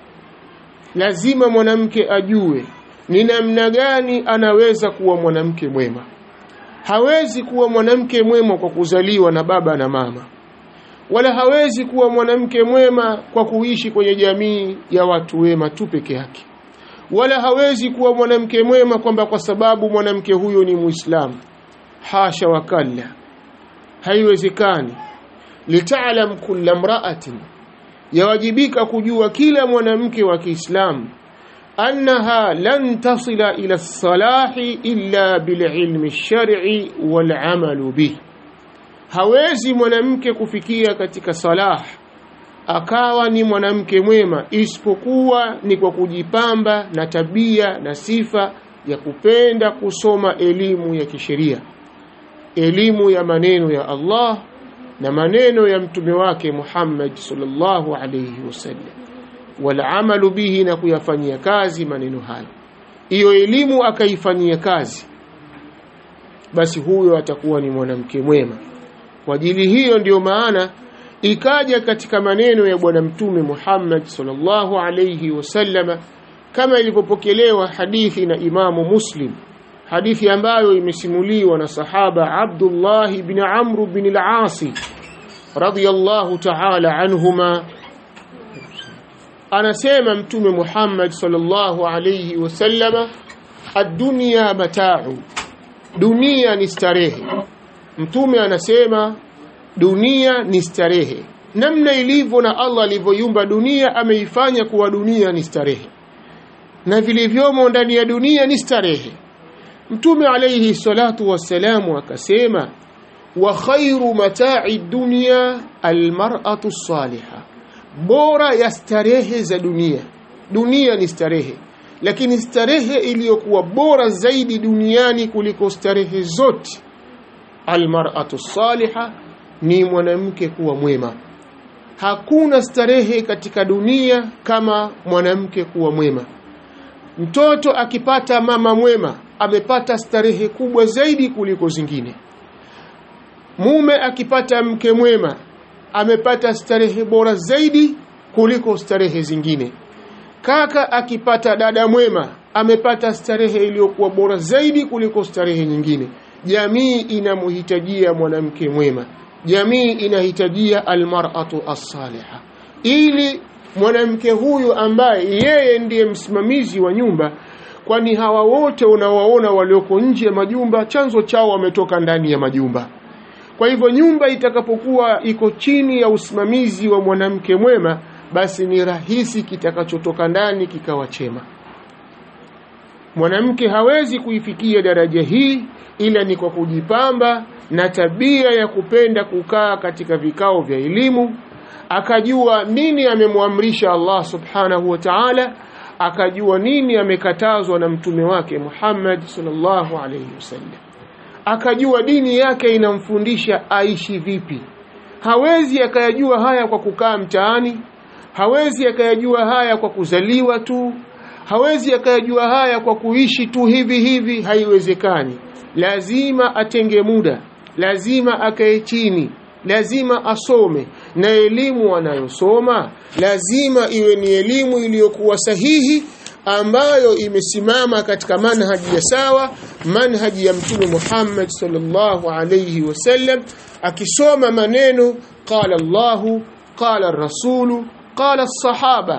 lazima mwanamke ajue ni namna gani anaweza kuwa mwanamke mwema hawezi kuwa mwanamke mwema kwa kuzaliwa na baba na mama wala hawezi kuwa mwanamke mwema kwa kuishi kwenye jamii ya watu wema tu peke yake wala hawezi kuwa mwanamke mwema kwamba kwa sababu mwanamke huyo ni muislamu hasha wakalla haiwezekani litaalam kulla mraatin yawajibika kujua kila mwanamke wa Kiislamu annaha lan tasila ila salahi illa bililmi shar'i wal amalu bih hawezi mwanamke kufikia katika salah akawa ni mwanamke mwema isipokuwa ni kwa kujipamba na tabia na sifa ya kupenda kusoma elimu ya kisheria elimu ya maneno ya Allah na maneno ya mtume wake Muhammad sallallahu alayhi wasallam wal amalu bihi na kuyafanyia kazi maneno hayo hiyo elimu akaifanyia kazi basi huyo atakuwa ni mwanamke mwema kwa ajili hiyo ndiyo maana ikaja katika maneno ya bwana mtume Muhammad sallallahu alayhi wasallama kama ilivyopokelewa hadithi na Imamu Muslim hadithi ambayo imesimuliwa na sahaba Abdullah ibn Amr ibn al-As radiyallahu ta'ala anhuma anasema mtume Muhammad sallallahu alayhi wasallama ad-dunya mata'u dunia ni starehe mtume anasema dunia ni starehe namna ilivyo na Allah alivyoiumba dunia ameifanya kuwa dunia ni starehe na vilivyomo ndani ya dunia ni starehe mtume alayhi salatu wassalamu akasema wa khairu mata'i dunya almar'atu salihah bora ya starehe za dunia dunia ni starehe lakini starehe iliyokuwa bora zaidi duniani kuliko starehe zote almar'atu saliha ni mwanamke kuwa mwema hakuna starehe katika dunia kama mwanamke kuwa mwema mtoto akipata mama mwema amepata starehe kubwa zaidi kuliko zingine mume akipata mke mwema amepata starehe bora zaidi kuliko starehe zingine kaka akipata dada mwema amepata starehe iliyokuwa bora zaidi kuliko starehe nyingine jamii inamhitajia mwanamke mwema jamii inahitajia almar'atu as-saliha ili mwanamke huyu ambaye yeye ndiye msimamizi wa nyumba kwani hawa wote unawaona walioko nje ya majumba chanzo chao wametoka ndani ya majumba kwa hivyo nyumba itakapokuwa iko chini ya usimamizi wa mwanamke mwema basi ni rahisi kitakachotoka ndani kikawa chema mwanamke hawezi kuifikia daraja hii ila ni kwa kujipamba na tabia ya kupenda kukaa katika vikao vya elimu akajua nini amemwamrisha Allah subhanahu wa ta'ala akajua nini amekatazwa na mtume wake Muhammad sallallahu alayhi wasallam akajua dini yake inamfundisha aishi vipi hawezi akayajua haya kwa kukaa mtaani hawezi akayajua haya kwa kuzaliwa tu hawezi akayajua haya kwa kuishi tu hivi hivi haiwezekani lazima atenge muda lazima akae chini lazima asome na elimu anayosoma lazima iwe ni elimu iliyokuwa sahihi ambayo imesimama katika manhaji ya sawa manhaji ya mtume Muhammad sallallahu alayhi wasallam akisoma maneno qala Allahu qala rasulu qala sahaba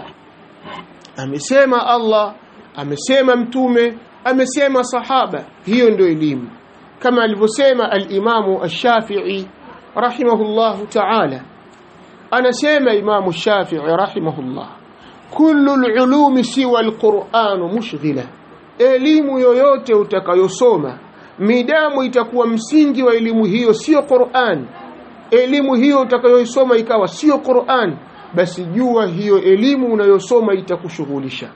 amesema Allah amesema mtume amesema sahaba hiyo ndio elimu kama alivyosema al-Imamu ash-Shafi'i rahimahullahu ta'ala anasema Imamu Shafi'i rahimahullah kullu al-ulumi siwa al-Qur'an mushghila elimu yoyote utakayosoma midamu itakuwa msingi wa elimu hiyo sio Qur'an elimu hiyo utakayoisoma ikawa sio Qur'an basi jua hiyo elimu unayosoma itakushughulisha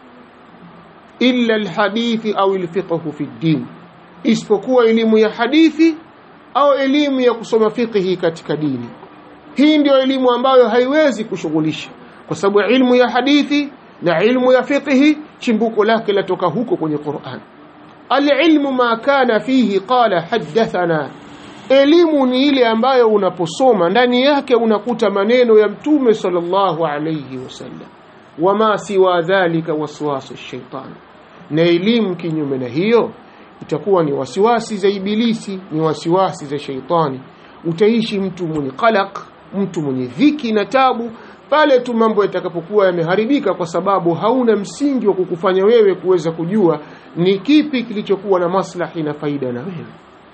illa alhadithi au alfiqhu fi din isipokuwa elimu ya hadithi au elimu ya kusoma fiqhi katika dini hii ndio elimu ambayo haiwezi kushughulisha kwa sababu ilmu ya hadithi na ilmu ya fiqhi chimbuko lake latoka huko kwenye Qur'an alilmu ma kana fihi qala hadathana elimu ni ile ambayo unaposoma ndani yake unakuta maneno ya mtume sallallahu alayhi wasallam wama siwa dhalika waswasu shaitan na elimu kinyume na hiyo itakuwa ni wasiwasi za ibilisi ni wasiwasi za shaitani utaishi mtu mwenye qalaq mtu mwenye dhiki na tabu pale tu mambo yatakapokuwa yameharibika kwa sababu hauna msingi wa kukufanya wewe kuweza kujua ni kipi kilichokuwa na maslahi na faida na wewe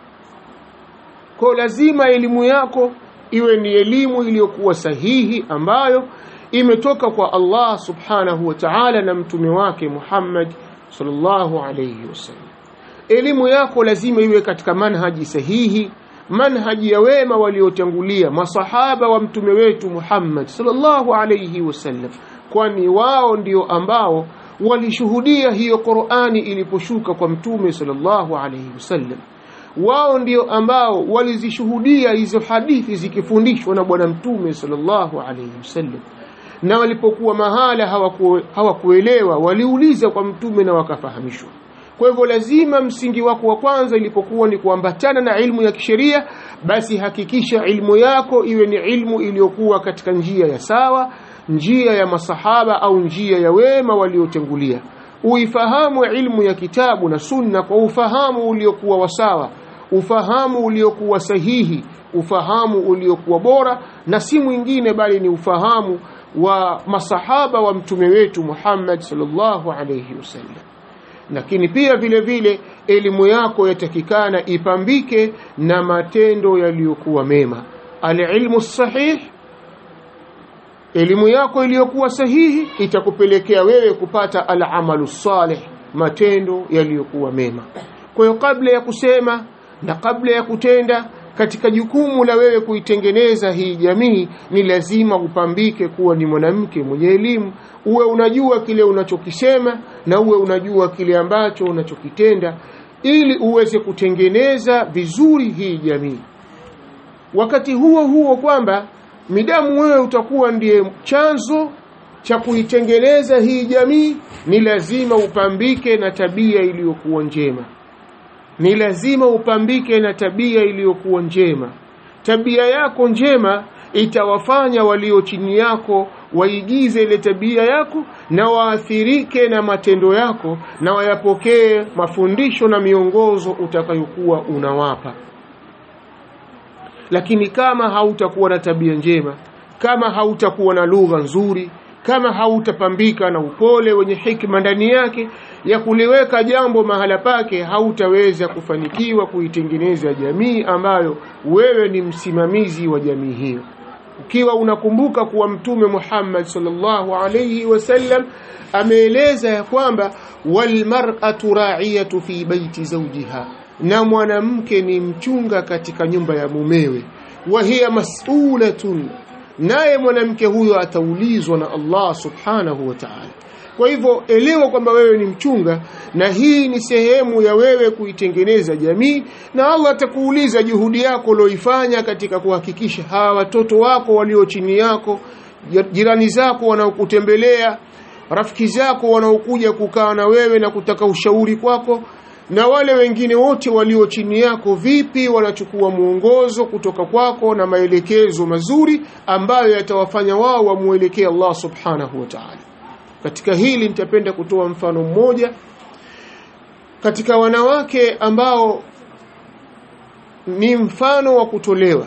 kwa lazima elimu yako iwe ni elimu iliyokuwa sahihi ambayo imetoka kwa Allah subhanahu wa ta'ala na mtume wake Muhammad sallallahu alayhi wasallam elimu yako lazima iwe katika manhaji sahihi manhaji ya wema waliotangulia masahaba wa mtume wetu Muhammad sallallahu alayhi wasallam kwani wao ndio ambao walishuhudia hiyo Qur'ani iliposhuka kwa mtume sallallahu alayhi wasallam wao ndio ambao walizishuhudia hizo hadithi zikifundishwa na bwana mtume sallallahu alayhi wasallam na walipokuwa mahala hawakuelewa hawaku waliuliza kwa mtume na wakafahamishwa kwa hivyo lazima msingi wako wa kwanza ilipokuwa ni kuambatana na ilmu ya kisheria basi hakikisha ilmu yako iwe ni ilmu iliyokuwa katika njia ya sawa njia ya masahaba au njia ya wema waliotangulia uifahamu ilmu ya kitabu na sunna kwa ufahamu uliokuwa wasawa ufahamu uliokuwa sahihi ufahamu uliokuwa bora na si mwingine bali ni ufahamu wa masahaba wa mtume wetu Muhammad sallallahu alayhi wasallam lakini pia vile vile elimu yako yatakikana ipambike na matendo yaliyokuwa mema alilmu sahih elimu yako iliyokuwa sahihi itakupelekea wewe kupata alamalu salih matendo yaliyokuwa mema kwa hiyo kabla ya kusema na kabla ya kutenda katika jukumu la wewe kuitengeneza hii jamii ni lazima upambike kuwa ni mwanamke mwenye elimu uwe unajua kile unachokisema na uwe unajua kile ambacho unachokitenda ili uweze kutengeneza vizuri hii jamii wakati huo huo kwamba midamu wewe utakuwa ndiye chanzo cha kuitengeneza hii jamii ni lazima upambike na tabia iliyokuwa njema ni lazima upambike na tabia iliyokuwa njema tabia yako njema itawafanya walio chini yako waigize ile tabia yako na waathirike na matendo yako na wayapokee mafundisho na miongozo utakayokuwa unawapa lakini kama hautakuwa na tabia njema kama hautakuwa na lugha nzuri kama hautapambika na upole wenye hikma ndani yake ya kuliweka jambo mahala pake hautaweza kufanikiwa kuitengeneza jamii ambayo wewe ni msimamizi wa jamii hiyo ukiwa unakumbuka kuwa mtume Muhammad sallallahu alayhi wasallam ameeleza ya kwamba walmar'atu ra'iyatu fi baiti zawjiha na mwanamke ni mchunga katika nyumba ya mumewe wa hiya mas'ulatun naye mwanamke huyo ataulizwa na Allah subhanahu wa ta'ala kwa hivyo elewa kwamba wewe ni mchunga na hii ni sehemu ya wewe kuitengeneza jamii na Allah atakuuliza juhudi yako ulioifanya katika kuhakikisha hawa watoto wako walio chini yako jirani zako wanaokutembelea rafiki zako wanaokuja kukaa na wewe na kutaka ushauri kwako na wale wengine wote walio chini yako vipi wanachukua mwongozo kutoka kwako na maelekezo mazuri ambayo yatawafanya wao wamuelekee Allah subhanahu wa ta'ala katika hili nitapenda kutoa mfano mmoja katika wanawake ambao ni mfano wa kutolewa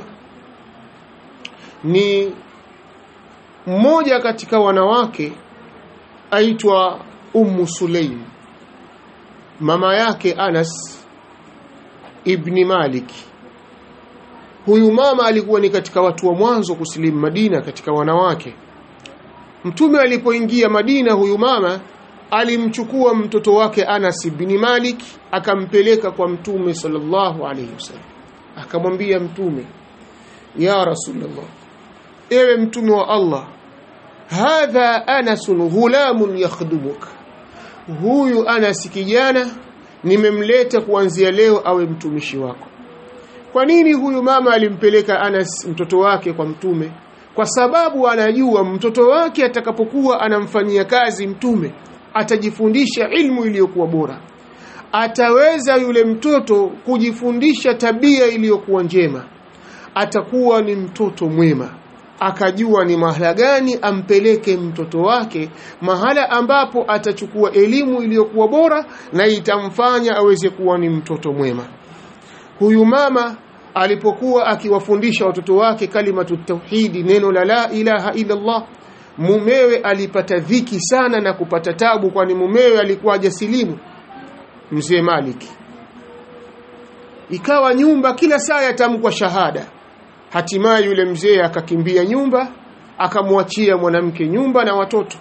ni mmoja katika wanawake aitwa Ummu Sulaim mama yake Anas ibni Malik huyu mama alikuwa ni katika watu wa mwanzo kusilimu Madina katika wanawake Mtume alipoingia Madina huyu mama alimchukua mtoto wake Anas ibn Malik akampeleka kwa Mtume sallallahu alayhi wasallam akamwambia Mtume ya Rasulullah ewe mtume wa Allah hadha Anas ghulamun yakhdumuk huyu Anas kijana nimemleta kuanzia leo awe mtumishi wako kwa nini huyu mama alimpeleka Anas mtoto wake kwa mtume kwa sababu anajua mtoto wake atakapokuwa anamfanyia kazi mtume atajifundisha ilmu iliyokuwa bora ataweza yule mtoto kujifundisha tabia iliyokuwa njema atakuwa ni mtoto mwema akajua ni mahala gani ampeleke mtoto wake mahala ambapo atachukua elimu iliyokuwa bora na itamfanya aweze kuwa ni mtoto mwema huyu mama alipokuwa akiwafundisha watoto wake kalimatu tauhidi neno la la ilaha illa Allah mumewe alipata dhiki sana na kupata tabu kwani mumewe alikuwa hajasilimu mzee Maliki ikawa nyumba kila saa yatamkwa shahada hatimaye yule mzee akakimbia nyumba akamwachia mwanamke nyumba na watoto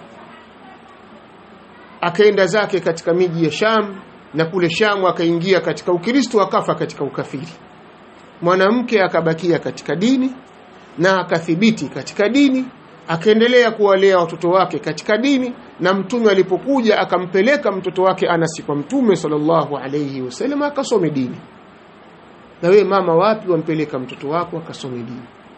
akaenda zake katika miji ya Sham na kule Sham akaingia katika Ukristo akafa katika ukafiri mwanamke akabakia katika dini na akathibiti katika dini akaendelea kuwalea watoto wake katika dini na mtume alipokuja akampeleka mtoto wake Anasi kwa mtume sallallahu alayhi wasallam akasome dini na we mama wapi wampeleka mtoto wako akasome dini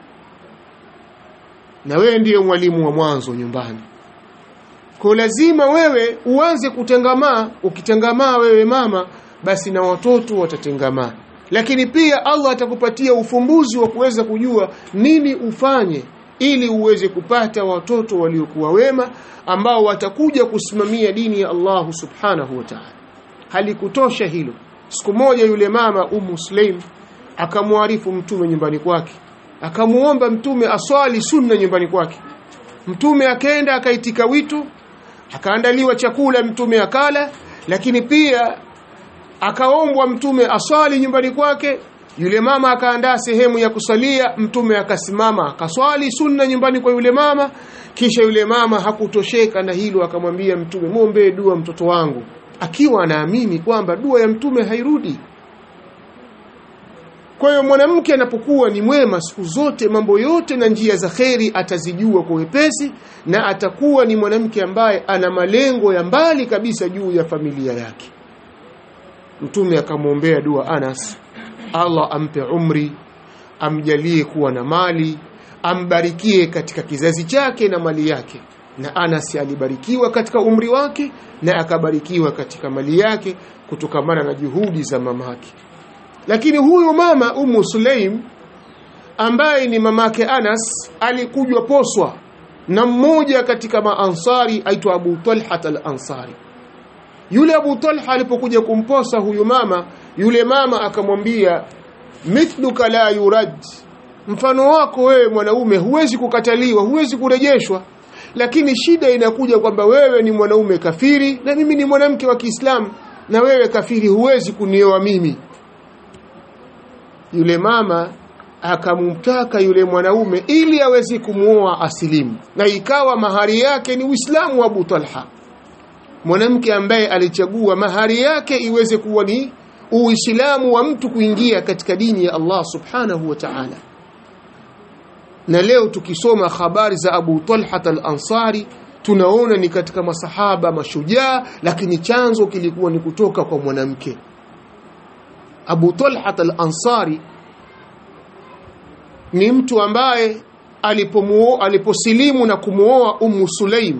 na wewe ndiyo mwalimu wa mwanzo nyumbani kwa lazima wewe uanze kutengamaa ukitengamaa wewe mama basi na watoto watatengamaa lakini pia Allah atakupatia ufumbuzi wa kuweza kujua nini ufanye ili uweze kupata watoto waliokuwa wema ambao watakuja kusimamia dini ya Allah subhanahu wa ta'ala halikutosha hilo siku moja yule mama Ummu Sulaim akamwarifu mtume nyumbani kwake akamuomba mtume aswali sunna nyumbani kwake mtume akaenda akaitika wito akaandaliwa chakula mtume akala lakini pia akaombwa mtume aswali nyumbani kwake yule mama akaandaa sehemu ya kusalia mtume akasimama akaswali sunna nyumbani kwa yule mama kisha yule mama hakutosheka na hilo akamwambia mtume muombe dua mtoto wangu akiwa anaamini kwamba dua ya mtume hairudi kwa hiyo mwanamke anapokuwa ni mwema siku zote mambo yote na njia za kheri atazijua kwa wepesi na atakuwa ni mwanamke ambaye ana malengo ya mbali kabisa juu ya familia yake mtume akamwombea dua Anas Allah ampe umri amjalie kuwa na mali ambarikie katika kizazi chake na mali yake na Anas alibarikiwa katika umri wake na akabarikiwa katika mali yake kutokamana na juhudi za mamake lakini huyu mama Ummu Sulaim ambaye ni mamake Anas alikujwa poswa na mmoja katika maansari aitwa Abu Talha al-Ansari yule Abu Talha alipokuja kumposa huyu mama yule mama akamwambia mithluka la yurad mfano wako wewe mwanaume huwezi kukataliwa huwezi kurejeshwa lakini shida inakuja kwamba wewe ni mwanaume kafiri na mimi ni mwanamke wa Kiislamu na wewe kafiri huwezi kunioa mimi yule mama akamtaka yule mwanaume ili aweze kumuoa asilimu na ikawa mahari yake ni Uislamu wa Abu Talha mwanamke ambaye alichagua mahari yake iweze kuwa ni Uislamu wa mtu kuingia katika dini ya Allah Subhanahu wa Ta'ala na leo tukisoma habari za Abu Talha al-Ansari tunaona ni katika masahaba mashujaa lakini chanzo kilikuwa ni kutoka kwa mwanamke Abu Talha al-Ansari ni mtu ambaye alipomuo aliposilimu na kumuoa Ummu Sulaim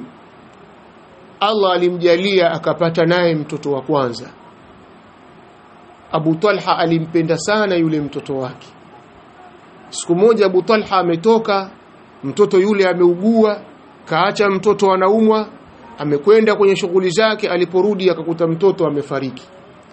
Allah alimjalia akapata naye mtoto wa kwanza Abu Talha alimpenda sana yule mtoto wake siku moja Abu Talha ametoka mtoto yule ameugua kaacha mtoto anaumwa amekwenda kwenye shughuli zake aliporudi akakuta mtoto amefariki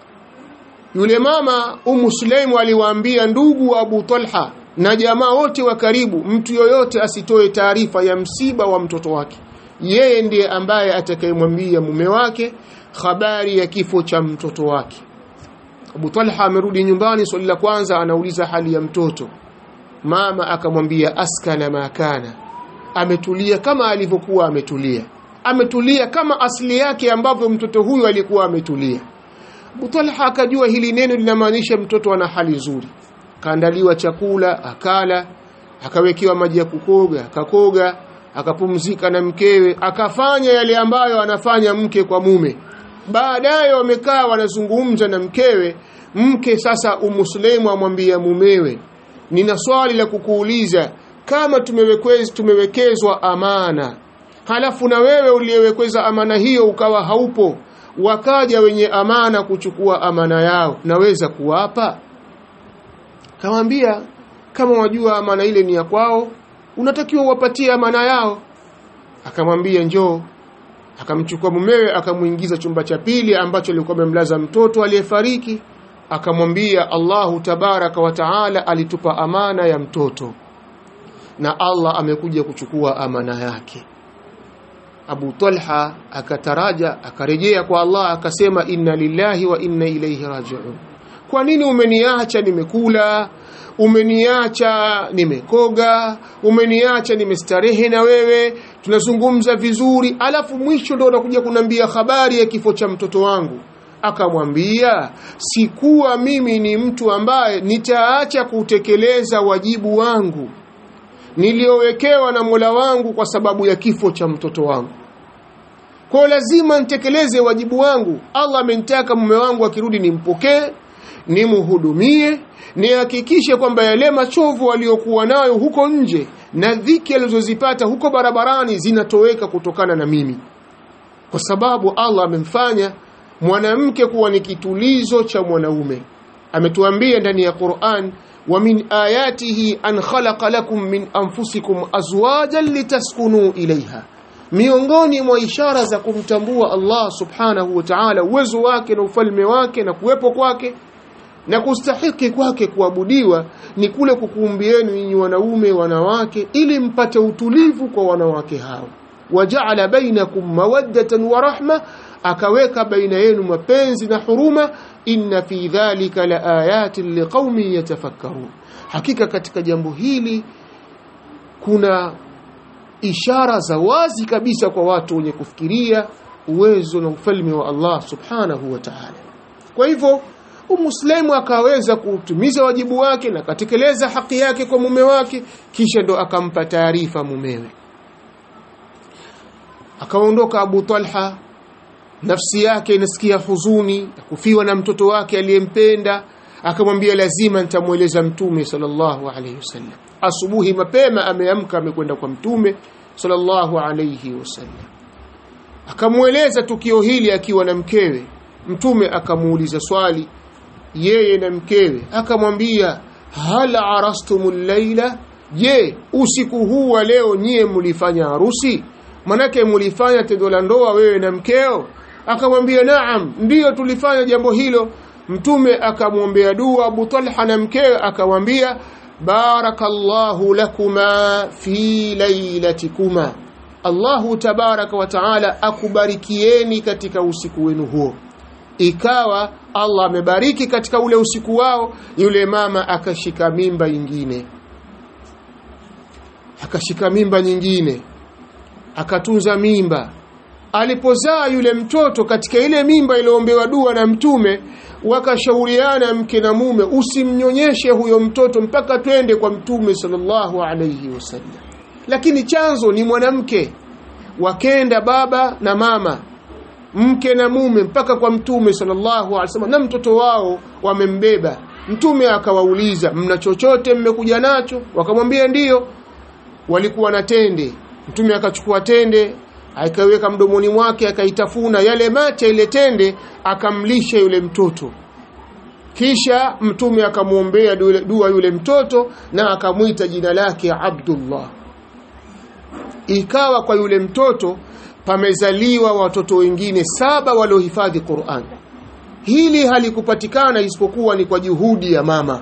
yule mama Ummu Sulaim aliwaambia ndugu wa Abu Talha na jamaa wote wa karibu mtu yoyote asitoe taarifa ya msiba wa mtoto wake yeye ndiye ambaye atakayemwambia mume wake habari ya kifo cha mtoto wake Abu Talha amerudi nyumbani swali la kwanza anauliza hali ya mtoto mama akamwambia askana makana ametulia kama alivyokuwa ametulia ametulia kama asili yake ambavyo mtoto huyu alikuwa ametulia Abu Talha akajua hili neno linamaanisha mtoto ana hali nzuri kaandaliwa chakula akala akawekewa maji ya kukoga akakoga akapumzika na mkewe akafanya yale ambayo anafanya mke kwa mume baadaye wamekaa wanazungumza na mkewe mke sasa umuslimu amwambia mumewe nina swali la kukuuliza kama tumewekezwa tumewekezwa amana halafu na wewe uliyewekeza amana hiyo ukawa haupo wakaja wenye amana kuchukua amana yao naweza kuwapa kamwambia kama wajua amana ile ni ya kwao unatakiwa uwapatie amana yao akamwambia njoo akamchukua mumewe akamuingiza chumba cha pili ambacho alikuwa amemlaza mtoto aliyefariki akamwambia Allahu tabaraka wa taala alitupa amana ya mtoto na Allah amekuja kuchukua amana yake Abu Talha akataraja akarejea kwa Allah akasema inna lillahi wa inna ilayhi raji'un kwa nini umeniacha nimekula umeniacha nimekoga umeniacha nimestarehe na wewe tunazungumza vizuri alafu mwisho ndo unakuja kunambia habari ya kifo cha mtoto wangu akamwambia sikuwa mimi ni mtu ambaye nitaacha kutekeleza wajibu wangu niliowekewa na Mola wangu kwa sababu ya kifo cha mtoto wangu kwa lazima nitekeleze wajibu wangu Allah amenitaka mume wangu akirudi nimpokee nimhudumie nihakikishe kwamba yale machovu aliyokuwa nayo huko nje na dhiki alizozipata huko barabarani zinatoweka kutokana na mimi kwa sababu Allah amemfanya mwanamke kuwa ni kitulizo cha mwanaume ametuambia ndani ya Qur'an wa min ayatihi an khalaqa lakum min anfusikum azwajan litaskunu ilaiha miongoni mwa ishara za kumtambua Allah subhanahu wa ta'ala uwezo wake na ufalme wake na kuwepo kwake na kustahiki kwake kuabudiwa ni kule kukuumbieni nyinyi wanaume wanawake ili mpate utulivu kwa wanawake hao wajaala bainakum mawaddatan wa rahma akaweka baina yenu mapenzi na huruma inna fi dhalika la ayatin liqaumin yatafakkarun hakika katika jambo hili kuna ishara za wazi kabisa kwa watu wenye kufikiria uwezo na ufalme wa Allah subhanahu wa ta'ala kwa hivyo Umuslimu akaweza kutumiza wajibu wake na katekeleza haki yake kwa mume wake kisha ndo akampa taarifa mumewe akaondoka Abu Talha nafsi yake inasikia huzuni ya kufiwa na mtoto wake aliyempenda akamwambia lazima nitamweleza mtume sallallahu alayhi wasallam asubuhi mapema ameamka amekwenda kwa mtume sallallahu alayhi wasallam akamweleza tukio hili akiwa na mkewe mtume akamuuliza swali yeye na mkewe akamwambia hal arastumul laila je usiku huu wa leo nyie mlifanya harusi manake mlifanya tendo la ndoa wewe na mkeo akamwambia naam ndiyo tulifanya jambo hilo mtume akamwombea dua Abu Talha na mkewe akamwambia barakallahu lakuma fi lailatikuma Allahu tabaraka wa taala akubarikieni katika usiku wenu huo ikawa Allah amebariki katika ule usiku wao yule mama akashika mimba nyingine akashika mimba nyingine akatunza mimba alipozaa yule mtoto katika ile mimba iliyoombewa dua na mtume wakashauriana mke na mume usimnyonyeshe huyo mtoto mpaka twende kwa mtume sallallahu alayhi wasallam lakini chanzo ni mwanamke wakenda baba na mama mke na mume mpaka kwa mtume sallallahu alaihi wasallam na mtoto wao wamembeba mtume akawauliza mna chochote mmekuja nacho wakamwambia ndiyo walikuwa na tende mtume akachukua tende akaiweka mdomoni mwake akaitafuna yale mate ile tende akamlisha yule mtoto kisha mtume akamwombea dua yule mtoto na akamwita jina lake Abdullah ikawa kwa yule mtoto pamezaliwa watoto wengine saba waliohifadhi Qur'an hili halikupatikana isipokuwa ni kwa juhudi ya mama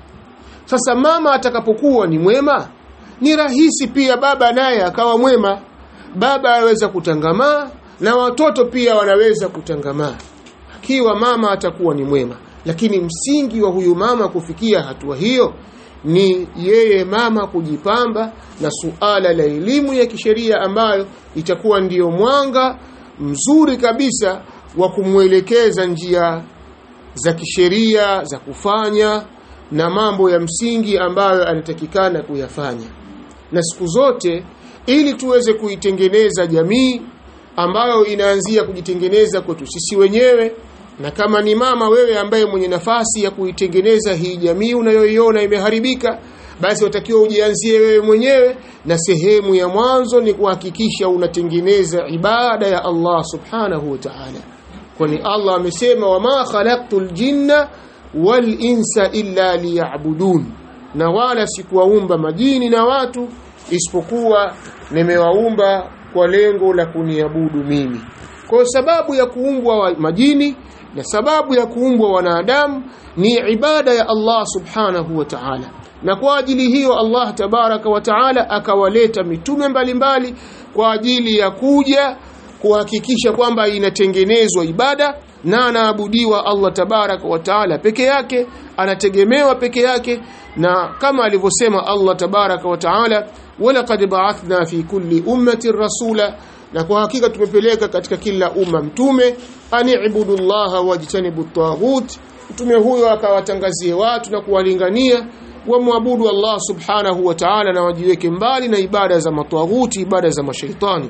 sasa mama atakapokuwa ni mwema ni rahisi pia baba naye akawa mwema baba aweza kutangamaa na watoto pia wanaweza kutangamaa akiwa mama atakuwa ni mwema lakini msingi wa huyu mama kufikia hatua hiyo ni yeye mama kujipamba na suala la elimu ya kisheria ambayo itakuwa ndiyo mwanga mzuri kabisa wa kumwelekeza njia za kisheria za kufanya na mambo ya msingi ambayo anatakikana kuyafanya na siku zote ili tuweze kuitengeneza jamii ambayo inaanzia kujitengeneza kwetu sisi wenyewe na kama ni mama wewe ambaye mwenye nafasi ya kuitengeneza hii jamii unayoiona imeharibika basi watakiwa ujianzie wewe mwenyewe na sehemu ya mwanzo ni kuhakikisha unatengeneza ibada ya Allah subhanahu wa ta'ala kwani Allah amesema wama khalaqtul jinna wal insa illa liya'budun na wala sikuwaumba majini na watu isipokuwa nimewaumba kwa lengo la kuniabudu mimi kwa sababu ya kuumbwa majini na sababu ya kuumbwa wanadamu ni ibada ya Allah subhanahu wa ta'ala na kwa ajili hiyo Allah tabaraka wa ta'ala akawaleta mitume mbalimbali mbali, kwa ajili ya kuja kuhakikisha kwamba inatengenezwa ibada na anaabudiwa Allah tabaraka wa taala peke yake anategemewa peke yake na kama alivyosema Allah tabaraka wa taala walaqad ba'athna fi kulli ummatin rasula na kwa hakika tumepeleka katika kila umma mtume ani'budu llaha wajtanibu taghut mtume huyo akawatangazie watu na kuwalingania wamwabudu Allah subhanahu wa ta'ala na wajiweke mbali na ibada za matawuti ibada za mashaitani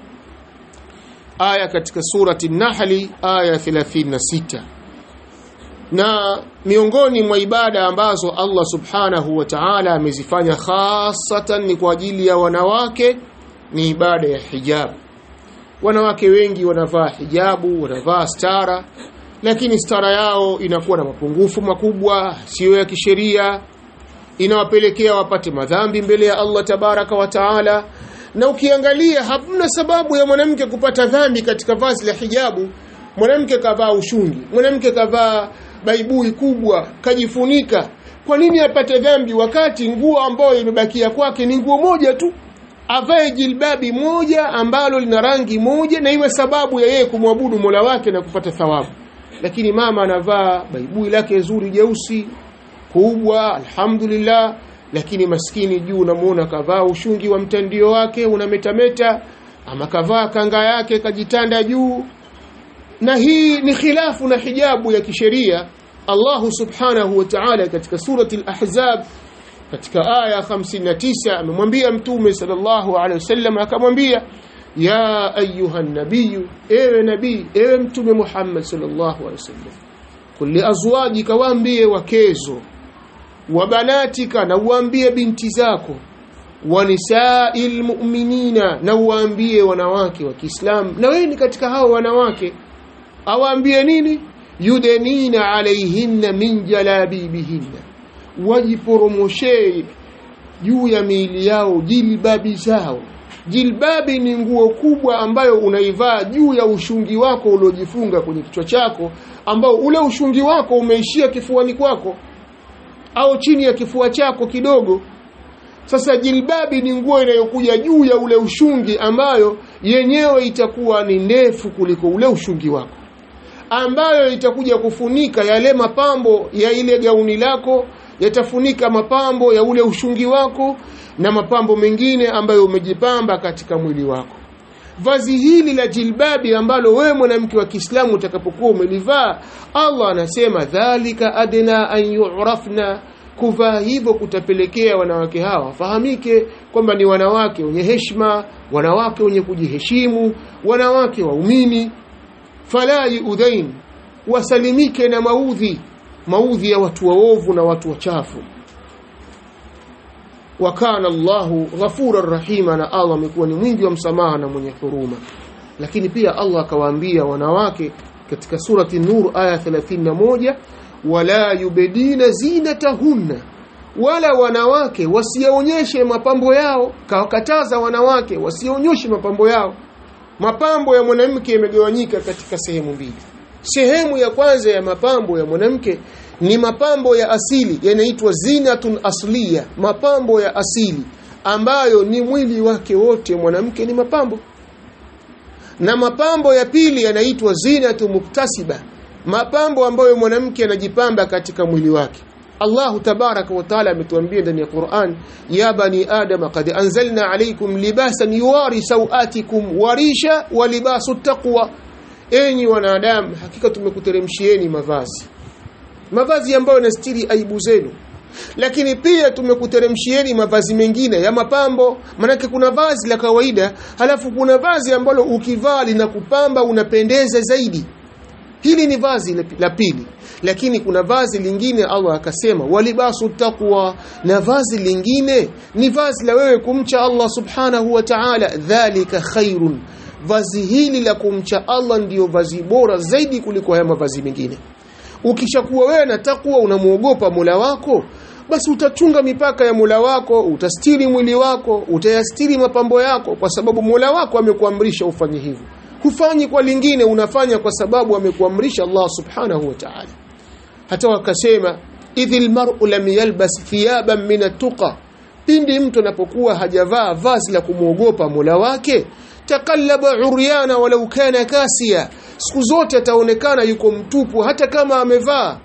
aya katika surati Nahli aya 36 na miongoni mwa ibada ambazo Allah subhanahu wa ta'ala amezifanya hasatan ni kwa ajili ya wanawake ni ibada ya hijab wanawake wengi wanavaa hijabu wanavaa stara lakini stara yao inakuwa na mapungufu makubwa sio ya kisheria inawapelekea wapate madhambi mbele ya Allah tabaraka wa taala na ukiangalia hamna sababu ya mwanamke kupata dhambi katika vazi la hijabu mwanamke kavaa ushungi mwanamke kavaa baibui kubwa kajifunika kwa nini apate dhambi wakati nguo ambayo imebakia kwake ni nguo moja tu avae jilbabi moja ambalo lina rangi moja na iwe sababu ya yeye kumwabudu Mola wake na kupata thawabu lakini mama anavaa baibui lake zuri jeusi kubwa alhamdulillah lakini maskini juu unamuona kavaa ushungi wa mtandio wake unametameta ama kavaa kanga yake kajitanda juu na hii ni khilafu na hijabu ya kisheria Allah subhanahu wa ta'ala katika surati al-ahzab katika aya 59 amemwambia mtume sallallahu alaihi wasallam akamwambia ya ayuha nabiyu ewe nabii ewe mtume Muhammad sallallahu alaihi wasallam kulli azwajika waambie wakezo wa banatika na uambie binti zako wa nisa'il mu'minina na uambie wanawake wa Kiislamu na wewe ni katika hao wanawake awaambie nini yudenina alaihinna min jalabibihinna wajiporomoshee juu ya miili yao jilbabi zao jilbabi ni nguo kubwa ambayo unaivaa juu ya ushungi wako uliojifunga kwenye kichwa chako ambao ule ushungi wako umeishia kifuani kwako au chini ya kifua chako kidogo sasa jilbabi ni nguo inayokuja juu ya ule ushungi ambayo yenyewe itakuwa ni ndefu kuliko ule ushungi wako ambayo itakuja kufunika yale mapambo ya ile gauni lako yatafunika mapambo ya ule ushungi wako na mapambo mengine ambayo umejipamba katika mwili wako vazi hili la jilbabi ambalo wewe mwanamke wa Kiislamu utakapokuwa umelivaa Allah anasema dhalika adna an yu'rafna kuvaa hivyo kutapelekea wanawake hawa wafahamike kwamba ni wanawake wenye heshima wanawake wenye kujiheshimu wanawake waumini fala yuudhain wasalimike na maudhi maudhi ya watu waovu na watu wachafu wa kana Allahu ghafurar rahima na Allah amekuwa ni mwingi wa msamaha na mwenye huruma lakini pia Allah akawaambia wanawake katika surati Nur aya 31 wala yubedina zinatahunna wala wanawake wasionyeshe mapambo yao kawakataza wanawake wasionyeshe mapambo yao mapambo ya mwanamke yamegawanyika katika sehemu mbili sehemu ya kwanza ya mapambo ya mwanamke ni mapambo ya asili yanaitwa zinatun asliya mapambo ya asili ambayo ni mwili wake wote mwanamke ni mapambo na mapambo ya pili yanaitwa zinatu muktasiba mapambo ambayo mwanamke anajipamba katika mwili wake Allah tabaraka wa taala ametuambia ndani ya Qur'an ya bani adam qad anzalna alaykum libasan yuwari sawatikum warisha wa libasu taqwa enyi wanadamu hakika tumekuteremshieni mavazi mavazi ambayo yanastiri aibu zenu lakini pia tumekuteremshieni mavazi mengine ya mapambo manake kuna vazi la kawaida halafu kuna vazi ambalo ukivaa linakupamba unapendeza zaidi hili ni vazi la pili lakini kuna vazi lingine Allah akasema walibasu taqwa na vazi lingine ni vazi la wewe kumcha Allah subhanahu wa ta'ala dhalika khairun vazi hili la kumcha Allah ndiyo vazi bora zaidi kuliko haya mavazi mengine ukishakuwa wewe na takwa unamuogopa Mola wako basi utachunga mipaka ya Mola wako utastiri mwili wako utayastiri mapambo yako kwa sababu Mola wako amekuamrisha ufanye hivyo hufanyi kwa lingine unafanya kwa sababu amekuamrisha Allah subhanahu wa ta'ala hata wakasema idhil mar'u lam yalbas thiyaban min at-tuqa pindi mtu anapokuwa hajavaa vazi la kumuogopa Mola wake takallaba uryana walau kana kasia siku zote ataonekana yuko mtupu hata kama amevaa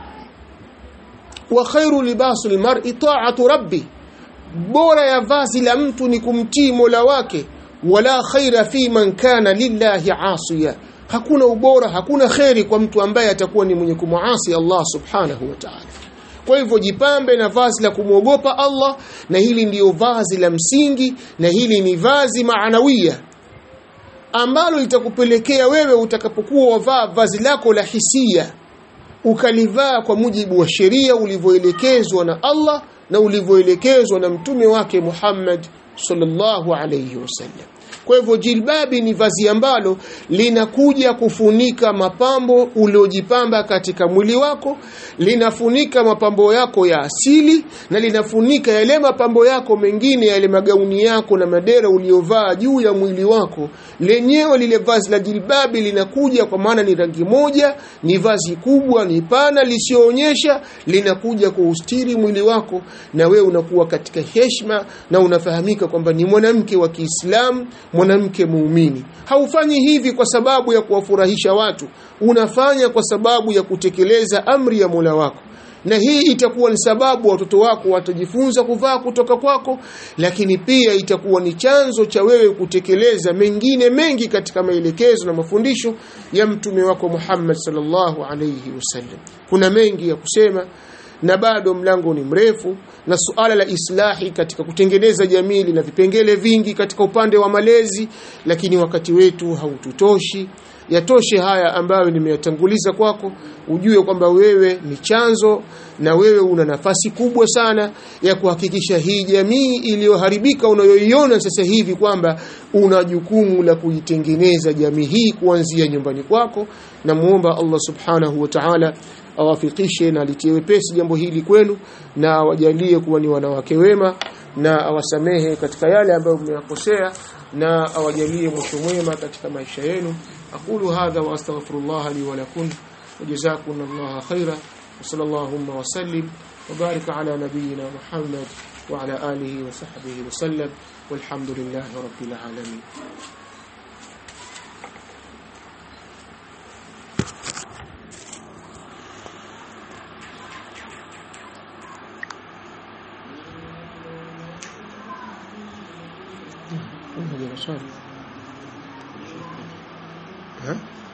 wa khairu libasu almar'i ta'atu rabbi bora ya vazi la mtu ni kumtii Mola wake wala khaira fi man kana lillahi asiya hakuna ubora hakuna kheri kwa mtu ambaye atakuwa ni mwenye kumuasi Allah subhanahu wa ta'ala kwa hivyo jipambe na vazi la kumwogopa Allah na hili ndiyo vazi la msingi na hili ni vazi maanawia ambalo litakupelekea wewe utakapokuwa wavaa vazi lako la hisia ukalivaa kwa mujibu wa sheria ulivyoelekezwa na Allah na ulivyoelekezwa na mtume wake Muhammad sallallahu alayhi wasallam kwa hivyo jilbabi ni vazi ambalo linakuja kufunika mapambo uliojipamba katika mwili wako linafunika mapambo yako ya asili na linafunika yale mapambo yako mengine yale magauni yako na madera uliovaa juu ya mwili wako lenyewe lile vazi la jilbabi linakuja kwa maana ni rangi moja ni vazi kubwa ni pana lisioonyesha linakuja kuustiri mwili wako na wewe unakuwa katika heshima na unafahamika kwamba ni mwanamke wa Kiislamu mwanamke muumini haufanyi hivi kwa sababu ya kuwafurahisha watu unafanya kwa sababu ya kutekeleza amri ya Mola wako na hii itakuwa ni sababu watoto wako watajifunza kuvaa kutoka kwako lakini pia itakuwa ni chanzo cha wewe kutekeleza mengine mengi katika maelekezo na mafundisho ya mtume wako Muhammad sallallahu alayhi wasallam kuna mengi ya kusema na bado mlango ni mrefu na suala la islahi katika kutengeneza jamii lina vipengele vingi katika upande wa malezi lakini wakati wetu haututoshi yatoshe haya ambayo nimeyatanguliza kwako ujue kwamba wewe ni chanzo na wewe una nafasi kubwa sana ya kuhakikisha hii jamii iliyoharibika unayoiona sasa hivi kwamba una jukumu la kuitengeneza jamii hii kuanzia nyumbani kwako na muomba Allah subhanahu wa ta'ala awafikishe na litie wepesi jambo hili kwenu na awajalie kuwa ni wanawake wema na awasamehe katika yale ambayo mmeyakosea na awajalie mwisho mwema katika maisha yenu aqulu hadha wa astaghfirullah li wa lakum وجزاكم الله خيرا وصلى اللهم وسلم وبارك على نبينا محمد وعلى آله وصحبه وسلم والحمد لله رب العالمين ها